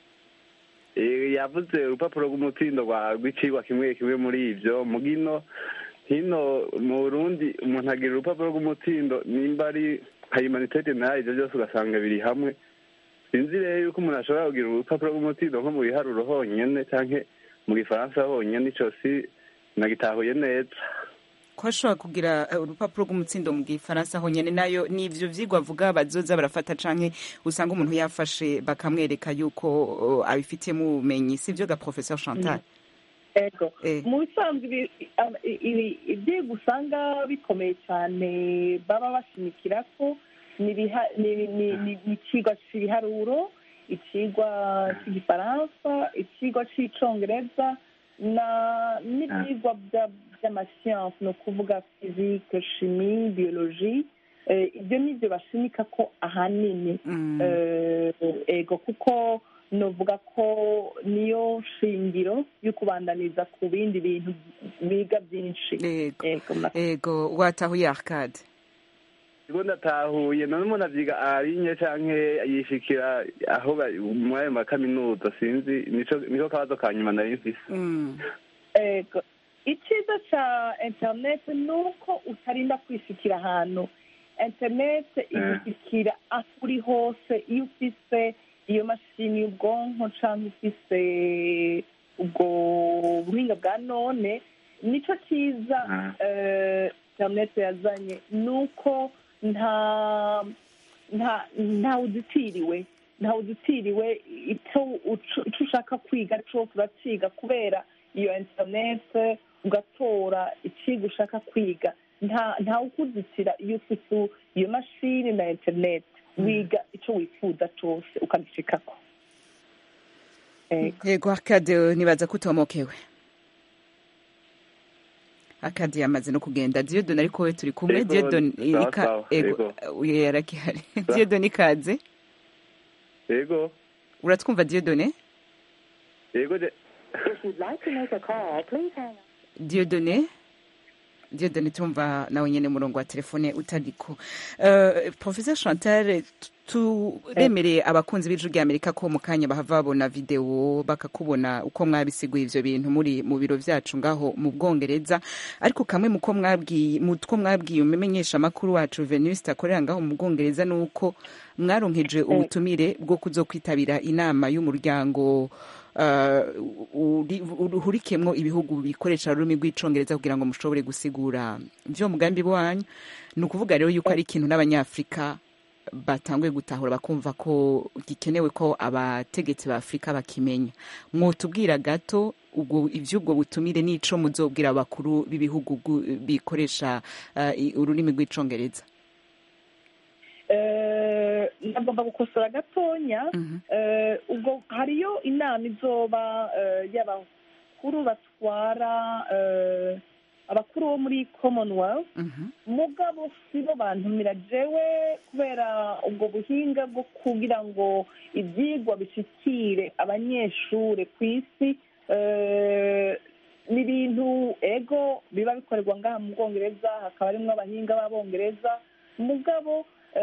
Eh, yavuze urupapuro rw'umutsindo rwa- rw'icigwa kimwe kimwe muri ivyo mugino hino mu burundi umuntu agira urupapuro rw'umutsindo nimba ari nka humanité generale ivyo byose ugasanga biri hamwe sinzi rero yuko umuntu ashobora kugira urupapuro rw'umutsindo nko mu biharuro honyene canke mu gifaransa honyene ico si nagitahuye neza ko ashobora kugira eh, urupapuro rw'umutsindo mu gifaransa honyene nayo ni ivyo vyigwa avuga bazoza barafata canke usanga umuntu yafashe bakamwereka yuko oh, abifitiyemo ubumenyi sivyo ga professeur chantal ego Eh. mu bisanzwe ibi- am- i- ibi- ibyigwa usanga bikomeye cyane baba bashimikira ko ni ibiha- ni- ni- ni- ni ikigwa cy'ibiharuro ikigwa cy'igifaransa ikigwa cy'icongereza na n'ibyigwa bya- by'amasiyansi ni ukuvuga fizike shimi biyoloji Eh, ibyo ni byo bashimika ko ahanini Eh, ego kuko novuga ko niyo shingiro yo kubandaniza ku bindi bintu biga byinshi ego ego watahuye arcade Ego ndatahuye none umuntu avyiga arinye canke yishikira aho bari- muri ayo makaminuza sinzi nico niko kabazo ka nyuma nari mfise ego icyiza cya interineti ni uko utarinda kwishikira ahantu interineti igushyikira aho uri hose iyo ufise iyo mashini y'ubwonko cyangwa ufise ubwo buhinga bwa none nicyo cyiza eh, interineti yazanye ni uko nta nta ntawe udutiriwe ntawe udutiriwe icyo ucu- icyo ushaka kwiga cyose urakiga kubera iyo interineti ugatora ikigo ushaka kwiga nta ntawe ukuzitira iyo ufite iyo mashini na interineti wiga icyo wifuza cyose ukagishikako yego arcade nibaza ko utomokewe akadi yamaze no kugenda diyodoni ariko we turi kumwe Yego, diyodoni sawa, ika- sawa, ego uye yarakihari diyodoni ikaze yego uratwumva diyodone yego je diyodone diodone tumva nawe nyene umurongo wa telefone utariko uh, professeur chantal turemereye abakunzi b'ijwi rya amerika ko mu kanya bahava babona videwo bakakubona uko mwabisiguye ivyo bintu muri mu biro vyacu ngaho mu bwongereza ariko kamwe muko mwabwiye mutwo mwabwiye umumenyesha makuru wacu Venuste akorera ngaho mu bwongereza nuko mwaronkeje ubutumire bwo kuzokwitabira inama y'umuryango uhurikemwo ibihugu bikoresha ururimi rw'icongereza kugira ngo mushobore gusigura ivyo mugambi wanyu ni ukuvuga rero yuko ari ikintu n'abanyafurika batanguye gutahura bakumva ko gikenewe ko abategetsi ba afurika bakimenya mwotubwira gato ubwo ivy'ubwo butumire n'ico muzobwira abakuru b'ibihugu bikoresha ururimi rw'icongereza nagomba gukosora gatonya ubwo hariyo inama izoba y'abakuru batwara abakuru bo muri commonwealth mugabo si bo bantumira jewe kubera ubwo buhinga bwo kugira ngo ibyigwa bishikire abanyeshuri ku isi ni ibintu ego biba bikorerwa ngaha mu bwongereza hakaba harimo abahinga b'abongereza mugabo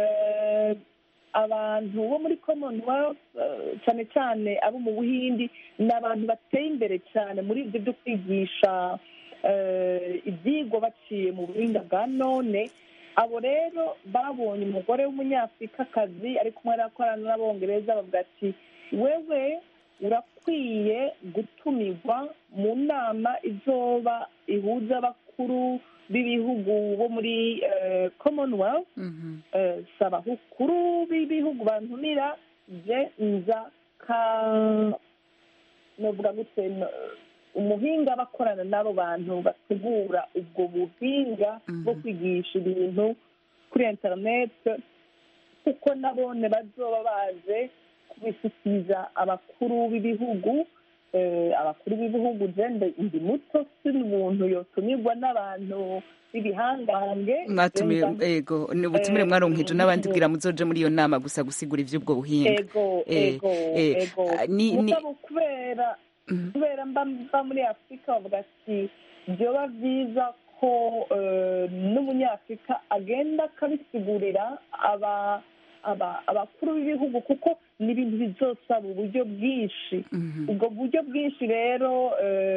abantu bo muri commonwealth cyane cyane abo mu buhindi ni abantu bateye imbere cyane muri ibyo byo kwigisha ibyigwa baciye mu buhinga bwa none abo rero babonye umugore w'umunyafurikakazi ari kumwe arakorana n'abongereza bavuga ati wewe urakwiye gutumirwa mu nama izoba ihuza abakuru b'ibihugu bo muri commonwealth saba abakuru b'ibihugu bantumira je nza ka novuga gute umuhinga bakorana n'abo bantu bategura ubwo buhinga bwo kwigisha ibintu kuri interineti kuko nabone bazoba baje kubishyikiriza abakuru b'ibihugu abakuru b'ibihugu jende ndi muto si umuntu yotumirwa n'abantu b'ibihangange mwatumiye ego ni ubutumire mwaronkeje n'abandi bwira muzoje muri iyo nama gusa gusigura ivy'ubwo buhinga ego ego ego mugabo kubera kubera mba muri afurika bavuga ati byoba byiza ko n'umunyafurika agenda akabisigurira abakuru b'ibihugu kuko ni ibintu bizosaba uburyo bwinshi ubwo buryo bwinshi rero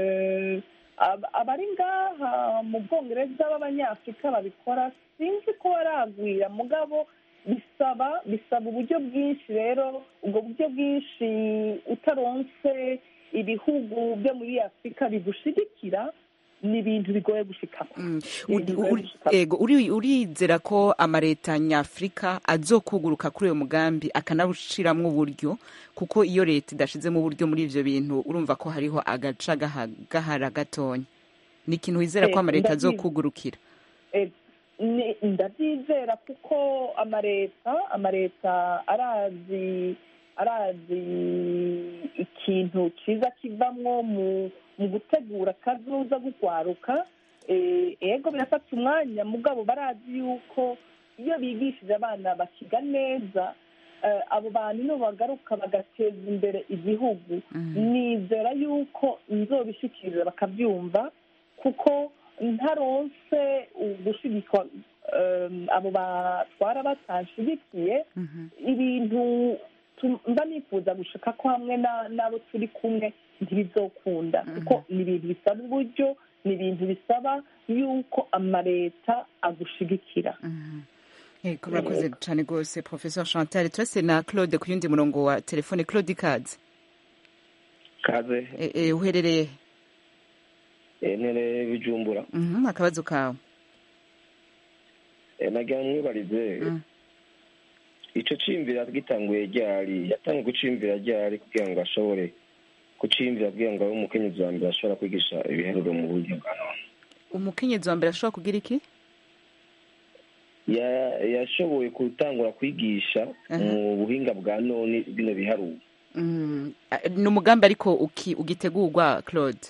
abari ngaha mu bwongereza b'abanyafurika babikora sinzi ko baragwira mugabo bisaba bisaba uburyo bwinshi rero ubwo buryo bwinshi utaronse ibihugu byo muri afurika bigushigikira ni ibintu bigoye gushikako ego urizera ko amaleta nyafurika azokuguruka kuri uyo mugambi akanawushiramwo uburyo kuko iyo leta idashizemo uburyo muri ivyo bintu urumva ko hariho agaca gahara gatonya ni ikintu wizera ko amaleta azokugurukira ndabyizera kuko amaleta amaleta arazi arazi ikintu cyiza kivamwo mu mu gutegura akazuza gukwaruka ego birafata umwanya mugabo barazi yuko iyo bigishije abana bakiga neza abo bantu nibo bagaruka bagateza imbere igihugu nizera yuko nzobishikiriza bakabyumva kuko ntaronse gushigikwa abo batwara batashigikiye ibintu mba nifuza gushaka ko hamwe n'abo turi kumwe ntibizokunda kuko ni ibintu bisaba uburyo ni ibintu bisaba yuko amaleta agushigikira yego murakoze cyane rwose professor chantal turase na claude ku yundi murongo wa telefone claude ikaze kaze uherereye ntere bijumbura akabazo kawe nagira mwibarize ico cimvira gitanguye ryari yatangiye gucimvira ryari kugira ngo ashobore kucimvira kugira ngo abe umukenyezi wa mbere ashobora kwigisha ibiharuro mu buryo bwa none umukenyezi wa mbere ashobora kugira iki yashoboye gutangura kwigisha mu buhinga bwa none bino biharuro ni umugambi ariko ugitegurwa claude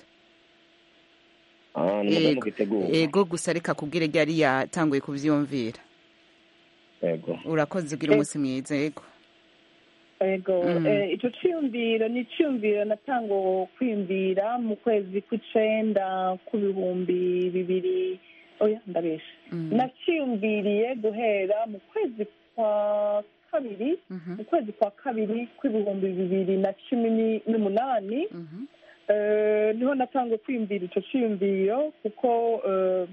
ego gusa reka kubwire ryari yatanguye kuvyiyumvira ego urakoze ugira umunsi mwiza yego ego icyo cyiyumviro ni icyiyumviro natango kwiyumvira mu kwezi kw'icenda k'ibihumbi bibiri oya ndabesha naciyumviriye guhera mu kwezi kwa kabiri mu kwezi kwa kabiri kw'ibihumbi bibiri na cumi ni- n'umunani Eh, niho natangiye kwiyumvira icyo cyiyumviro kuko eh,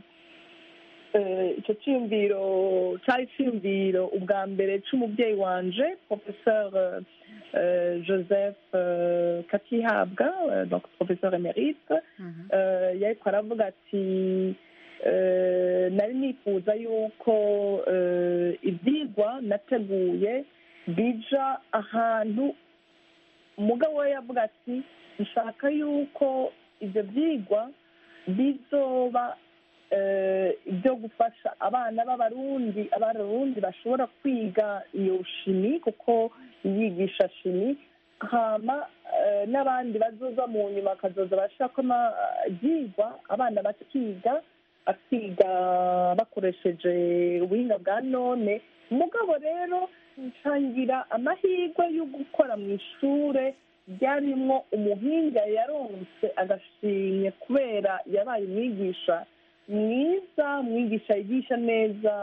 eh, icyo cyiyumviro cyari cyiyumviro ubwa mbere cy'umubyeyi wanje professeur eh, joseph eh, katihabwa eh, donc professeur emerite eh, yariko aravuga ati eh, nari nifuza yuko eh, ibyigwa nateguye bija ahantu umugabo we yavuga ati nshaka yuko ibyo byigwa bizoba eh, ibyo gufasha abana b'abarundi abarundi bashobora kwiga iyo shimi kuko yigisha shimi hama eh, n'abandi bazoza mu nyuma bakazoza bashaka ibyigwa abana bakiga bakiga bakoresheje ubuhinga bwa none umugabo rero nsangira amahirwe yo gukora mu ishure ryarimwo umuhinga yaronse agashimye kubera yabaye umwigisha mwiza umwigisha yigisha neza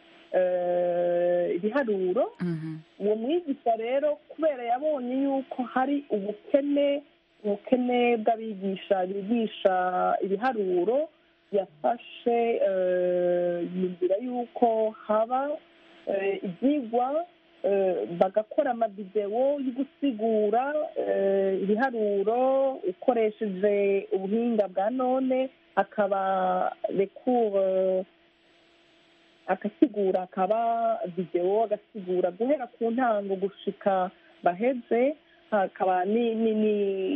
eh, ibiharuro uwo mwigisha rero kubera yabonye yuko hari ubukene ubukene bw'abigisha bigisha ibiharuro yafashe eh, yumvira yuko haba eh, ibyigwa eh, bagakora amavidewo yo gusigura eh, ibiharuro ukoresheje ubuhinga bwa none akaba rekure agasigura akaba videwo agasigura guhera ku ntango gushika baheze hakaba ni ni ni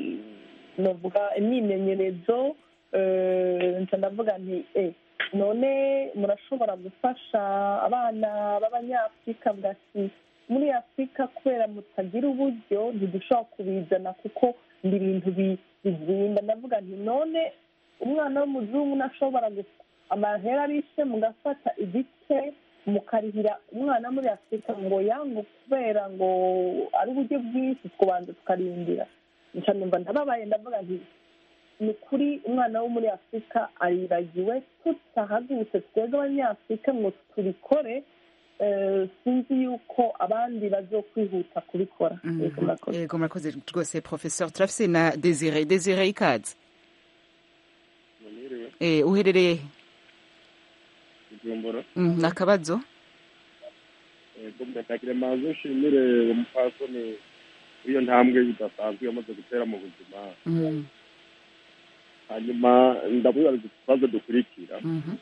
novuga imyimenyerezo eh, nca ndavuga nti eh, none murashobora gufasha abana b'abanyafurika bwati muri afurika kubera mutagira uburyo ntidushobora kubizana kuko ni ibintu bi- bizimba ndavuga nti none umwana w'umuzungu ntashobora gu- amahera arishe mugafata igice mukarihira umwana muri afurika ngo yangu kubera ngo ari uburyo bwinshi tubanza tukarindira nca numva ndababaye ndavuga nti ni ukuri umwana wo muri afurika aribagiwe tutahagurutse twebwe abanyafurika ngo tubikore eh, sinzi yuko abandi bazokwihuta kubikora Yego, murakoze. yego murakoze rwose professeur turafise na desire desire ikaze Eh, uherereye he? bujumbura Mm, ni akabazo ego ndakagire manze nshimire umupfasoni w'iyo ntambwe idasanzwe yamaze gutera mu buzima Mm, hanyuma ndamwibariza ikibazo dukurikira mhm.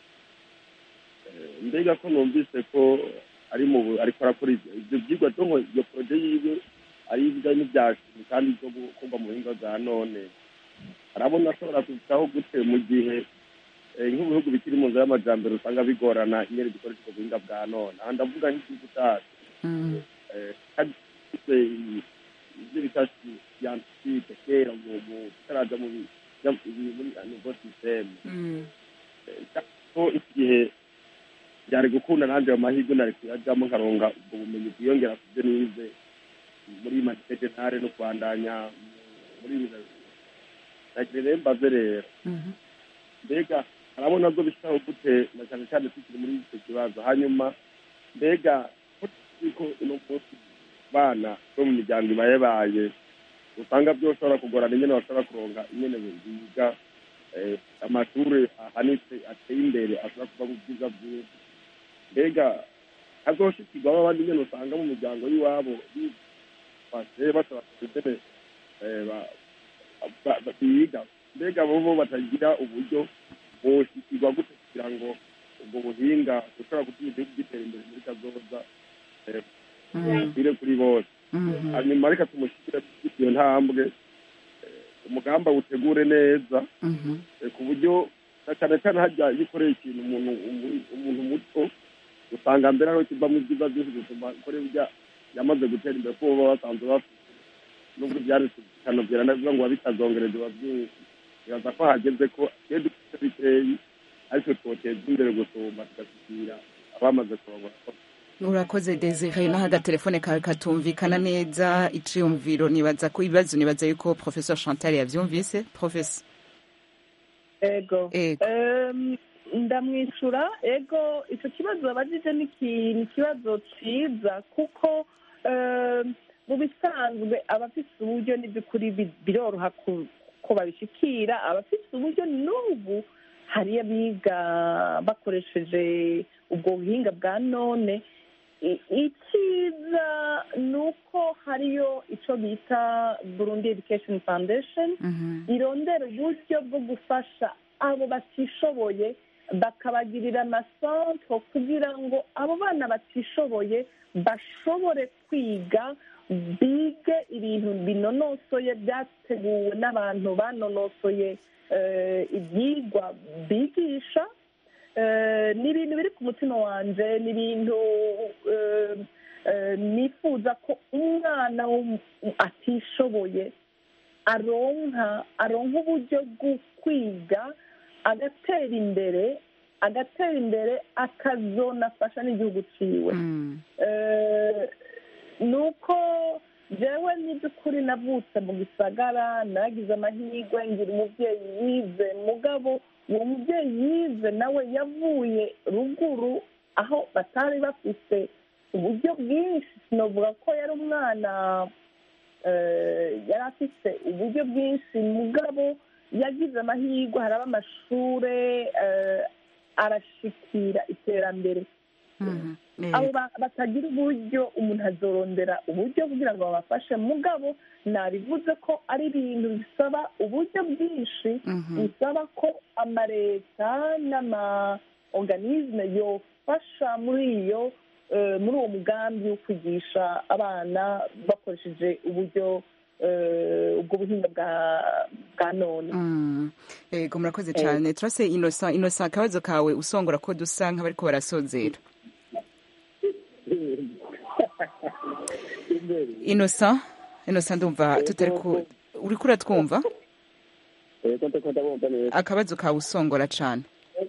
Eh, mbega ko numvise ko ari mu bu- ariko arakora ibyo ibyo byigwa byo ngo iyo poroje yiwe ari ibijyanye n'ibyashimi kandi byo gukorwa mu buhinga bwa none arabona ashobora kubitaho gute mu gihe eh, nk'ibihugu bikiri mu nzira y'amajyambere usanga bigorana ingene dukoresha ubwo buhinga bwa none aha ndavuga nk'igihugu cyacu Mm, eh, kandi gifite i- ibyo bita siyantifike kera mu mu tutaraja mu bi- bya- ibi- muri nivo sisiteme mm, ko iki gihe byari gukunda nanjye ayo mahirwe nari kuyajyamo nkaronga ubwo bumenyi bwiyongera ku byo nize muri matejenare no kwandanya muri nagira rero mbaze rero mhm. mbega arabona zo bishaho gute na cyane cyane tukiri muri icyo kibazo hanyuma mbega ko tuzi ko uno munsi bana bo mu miryango ibayebaye usanga byoshobora kugorana ingene bashobora kuronga ingene biga eh, amashuri ahanitse ateye imbere ashobora kuva mu bwiza bwiza mbega hazoshikirwamo abandi ingene usanga mu miryango y'iwabo bifashe bashobora ingene eh, ba- ba- ba- biga mbega bobo batagira uburyo boshikirwa gute kugira ngo ubwo buhinga bushobora gutuma igihugu gitera imbere muri kazoza eh, Mm. bire kuri bose Mhm. hanyuma reka tumushyikire iyo ntambwe eh, umugambi awutegure neza Mhm. eh, ku buryo na cyane cyane hajya iyo ukoreye ikintu umuntu umu- umuntu muto usanga mbere ariho kivamo ibyiza byinshi gusoma kuri burya yamaze gutera imbere kuko baba basanzwe bafite nubwo byanditse bikanobyera navuga ngo bitazongereza biba byinshi bibaza ko hageze ko iyo dufite bikeyi ariko twoteza imbere gusumba tugashyikira abamaze kurongora urakoze desire naho agatelefone kawe katumvikana neza iciyumviro nibaza ko ibibazo nibaza yuko professeur chantal yavyumvise professor ego Ego. Em, ndamwishyura ego icyo kibazo babajije ni iki- ni ikibazo cyiza kuko eh, mu bisanzwe abafite uburyo n'iby'ukuri bi- biroroha ku- ko babishyikira abafite uburyo n'ubu hari abiga bakoresheje ubwo buhinga bwa none I- icyiza ni uko hariyo icyo bita burundi education foundation irondera uburyo bwo gufasha abo batishoboye bakabagirira amasanto kugira ngo abo bana batishoboye bashobore kwiga bige ibintu binonosoye byateguwe n'abantu banonosoye eh, ibyigwa bigisha Eh, ni ibintu biri ku mutima wanjye ni ibintu eh, eh, nifuza ko umwana w'um- atishoboye aronka aronka uburyo bwo kwiga agatera imbere agatera imbere akazonafasha n'igihugu ciwe Eh, ni uko jewe n'iby'ukuri navutse mu gisagara nagize amahirwe ngira umubyeyi yize mugabo uwo mubyeyi yize nawe yavuye ruguru aho batari bafite uburyo bwinshi sinavuga ko yari umwana eh, yari afite uburyo bwinshi mugabo yagize amahirwe haraba amashure eh, arashikira iterambere abo ba- batagira uburyo umuntu azorondera uburyo kugira ngo babafashe mugabo nabivuze ko ari ibintu bisaba uburyo bwinshi bisaba ko amaleta n'ama organisme yofasha muri iyo eh, muri uwo mugambi wo kwigisha abana bakoresheje uburyo eh, ubwo buhinga bwa bwa none Mm. Ego murakoze cyane turase Innocent Innocent akabazo kawe usongora ko dusa nk'abariko barasozera Innocent Innocent ndumva tutari ku uriko uratwumva Ego ndiko ndabumva neza. akabazo kawe usongora cyane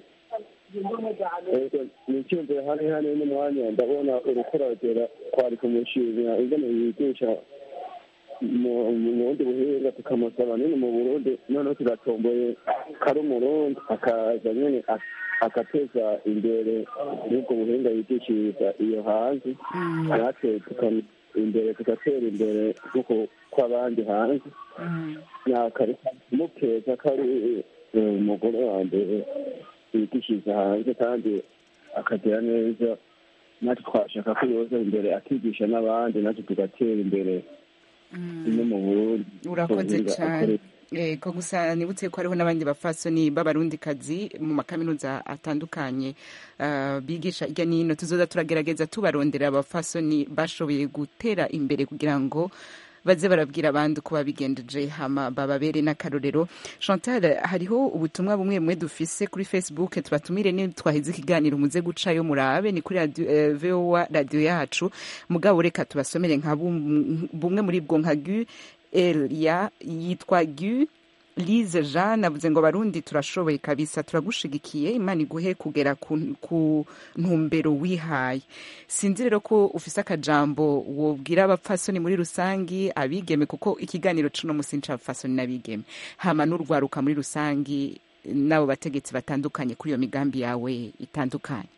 Ego ni icyumviro hano hano n'umwanya ndabona urukuragera kwari kumushimira ingene yigisha mu mu bundi buhinga tukamusaba nyine mu burundi noneho tugatomboye kari umurundi akaza nyine ak- agateza imbere n'ubwo buhinga yigishiriza iyo hanze natwe tuka- imbere tugatera imbere nk'uko kw'abandi hanze nakareka kumukeza kari eh, umugore wa mbere yigishiriza hanze kandi akagira neza natwe twashaka ko yoza imbere akigisha n'abandi natwe tugatera imbere no mu burundi urakoze ubuhinga cyane akoresha. yego gusa nibutse ko hariho n'abandi bafasoni b'abarundikazi mu makaminuza atandukanye ah, bigisha hirya no hino tuzoza turagerageza tubarondera abafasoni bashoboye gutera imbere kugira ngo baze barabwira abandi uko babigendeje hama bababere n'akarorero chantal hariho ubutumwa bumwe bumwe dufise kuri facebook tubatumire ni twaheze ikiganiro muze gucayo murabe ni kuri radio, eh, voa radio yacu mugabo reka tubasomere nka bum- bumwe muri bwo nka gu elia yitwa gu Lise Jean avuze ngo barundi turashoboye kabisa turagushigikiye imana iguhe kugera ku, ku ntumbero wihaye sinzi rero ko ufise akajambo wobwira abapfasoni muri rusangi abigeme kuko ikiganiro cuno musi ncabapfasoni n'abigeme hama n'urwaruka muri rusangi n'abo bategetsi batandukanye kuri iyo migambi yawe itandukanye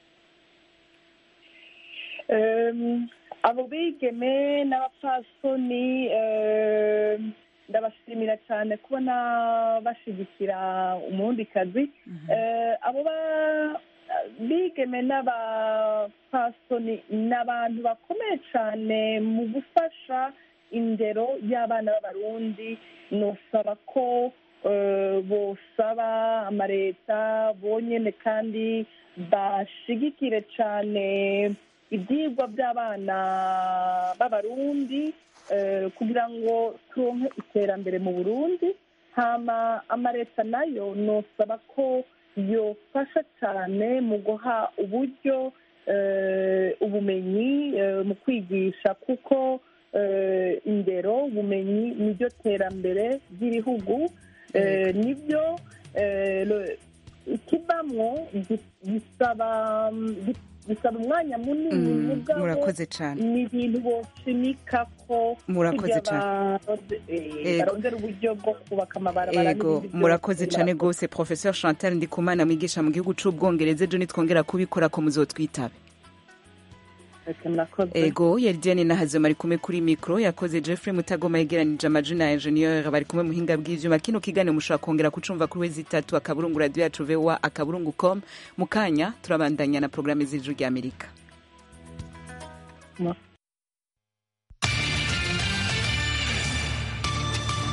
Em, abo bigeme n'abapfasoni em, ndabashimira cyane kubona bashigikira umurundikazi Eh, abo ba- bigeme n'abapfasoni ni abantu bakomeye cyane mu gufasha indero y'abana b'abarundi nosaba ko eh, bosaba amaleta bonyene kandi bashigikire cyane ibyigwa by'abana b'abarundi eh, kugira ngo turonke iterambere mu burundi hama amaleta nayo nosaba ko yofasha cyane mu guha uburyo eh, ubumenyi eh, mu kwigisha kuko eh, indero ubumenyi niryo terambere ry'ibihugu eh, nibyo eh, lo- ikivamwo gi- gisaba gi- bisaba umwanya munini Mm, mugabo murakoze cane. ni ibintu boshimika ko Murakoze kugira cane. baronde- eh, Ego. barondera uburyo bwo kubaka amabarabara ego n'ibindi byose. murakoze cyane rwose professeur chantal ndikumana mwigisha mu gihugu c'ubwongereza ejo nitwongera kubikora ko muzotwitabe Ese murakoze ego yari diane nahazima ari kumwe kuri mikro yakoze jeffrey mutagoma yegeranije amajina ya ingenieur bari kumwe muhinga bw'ivyuma kino kiganiro mushobora kongera kucumva kuri wezi itatu akaburungu radio yacu voa akaburungu com mu kanya turabandanya na porogaramu z'ijuru ry'amerika Murakoze.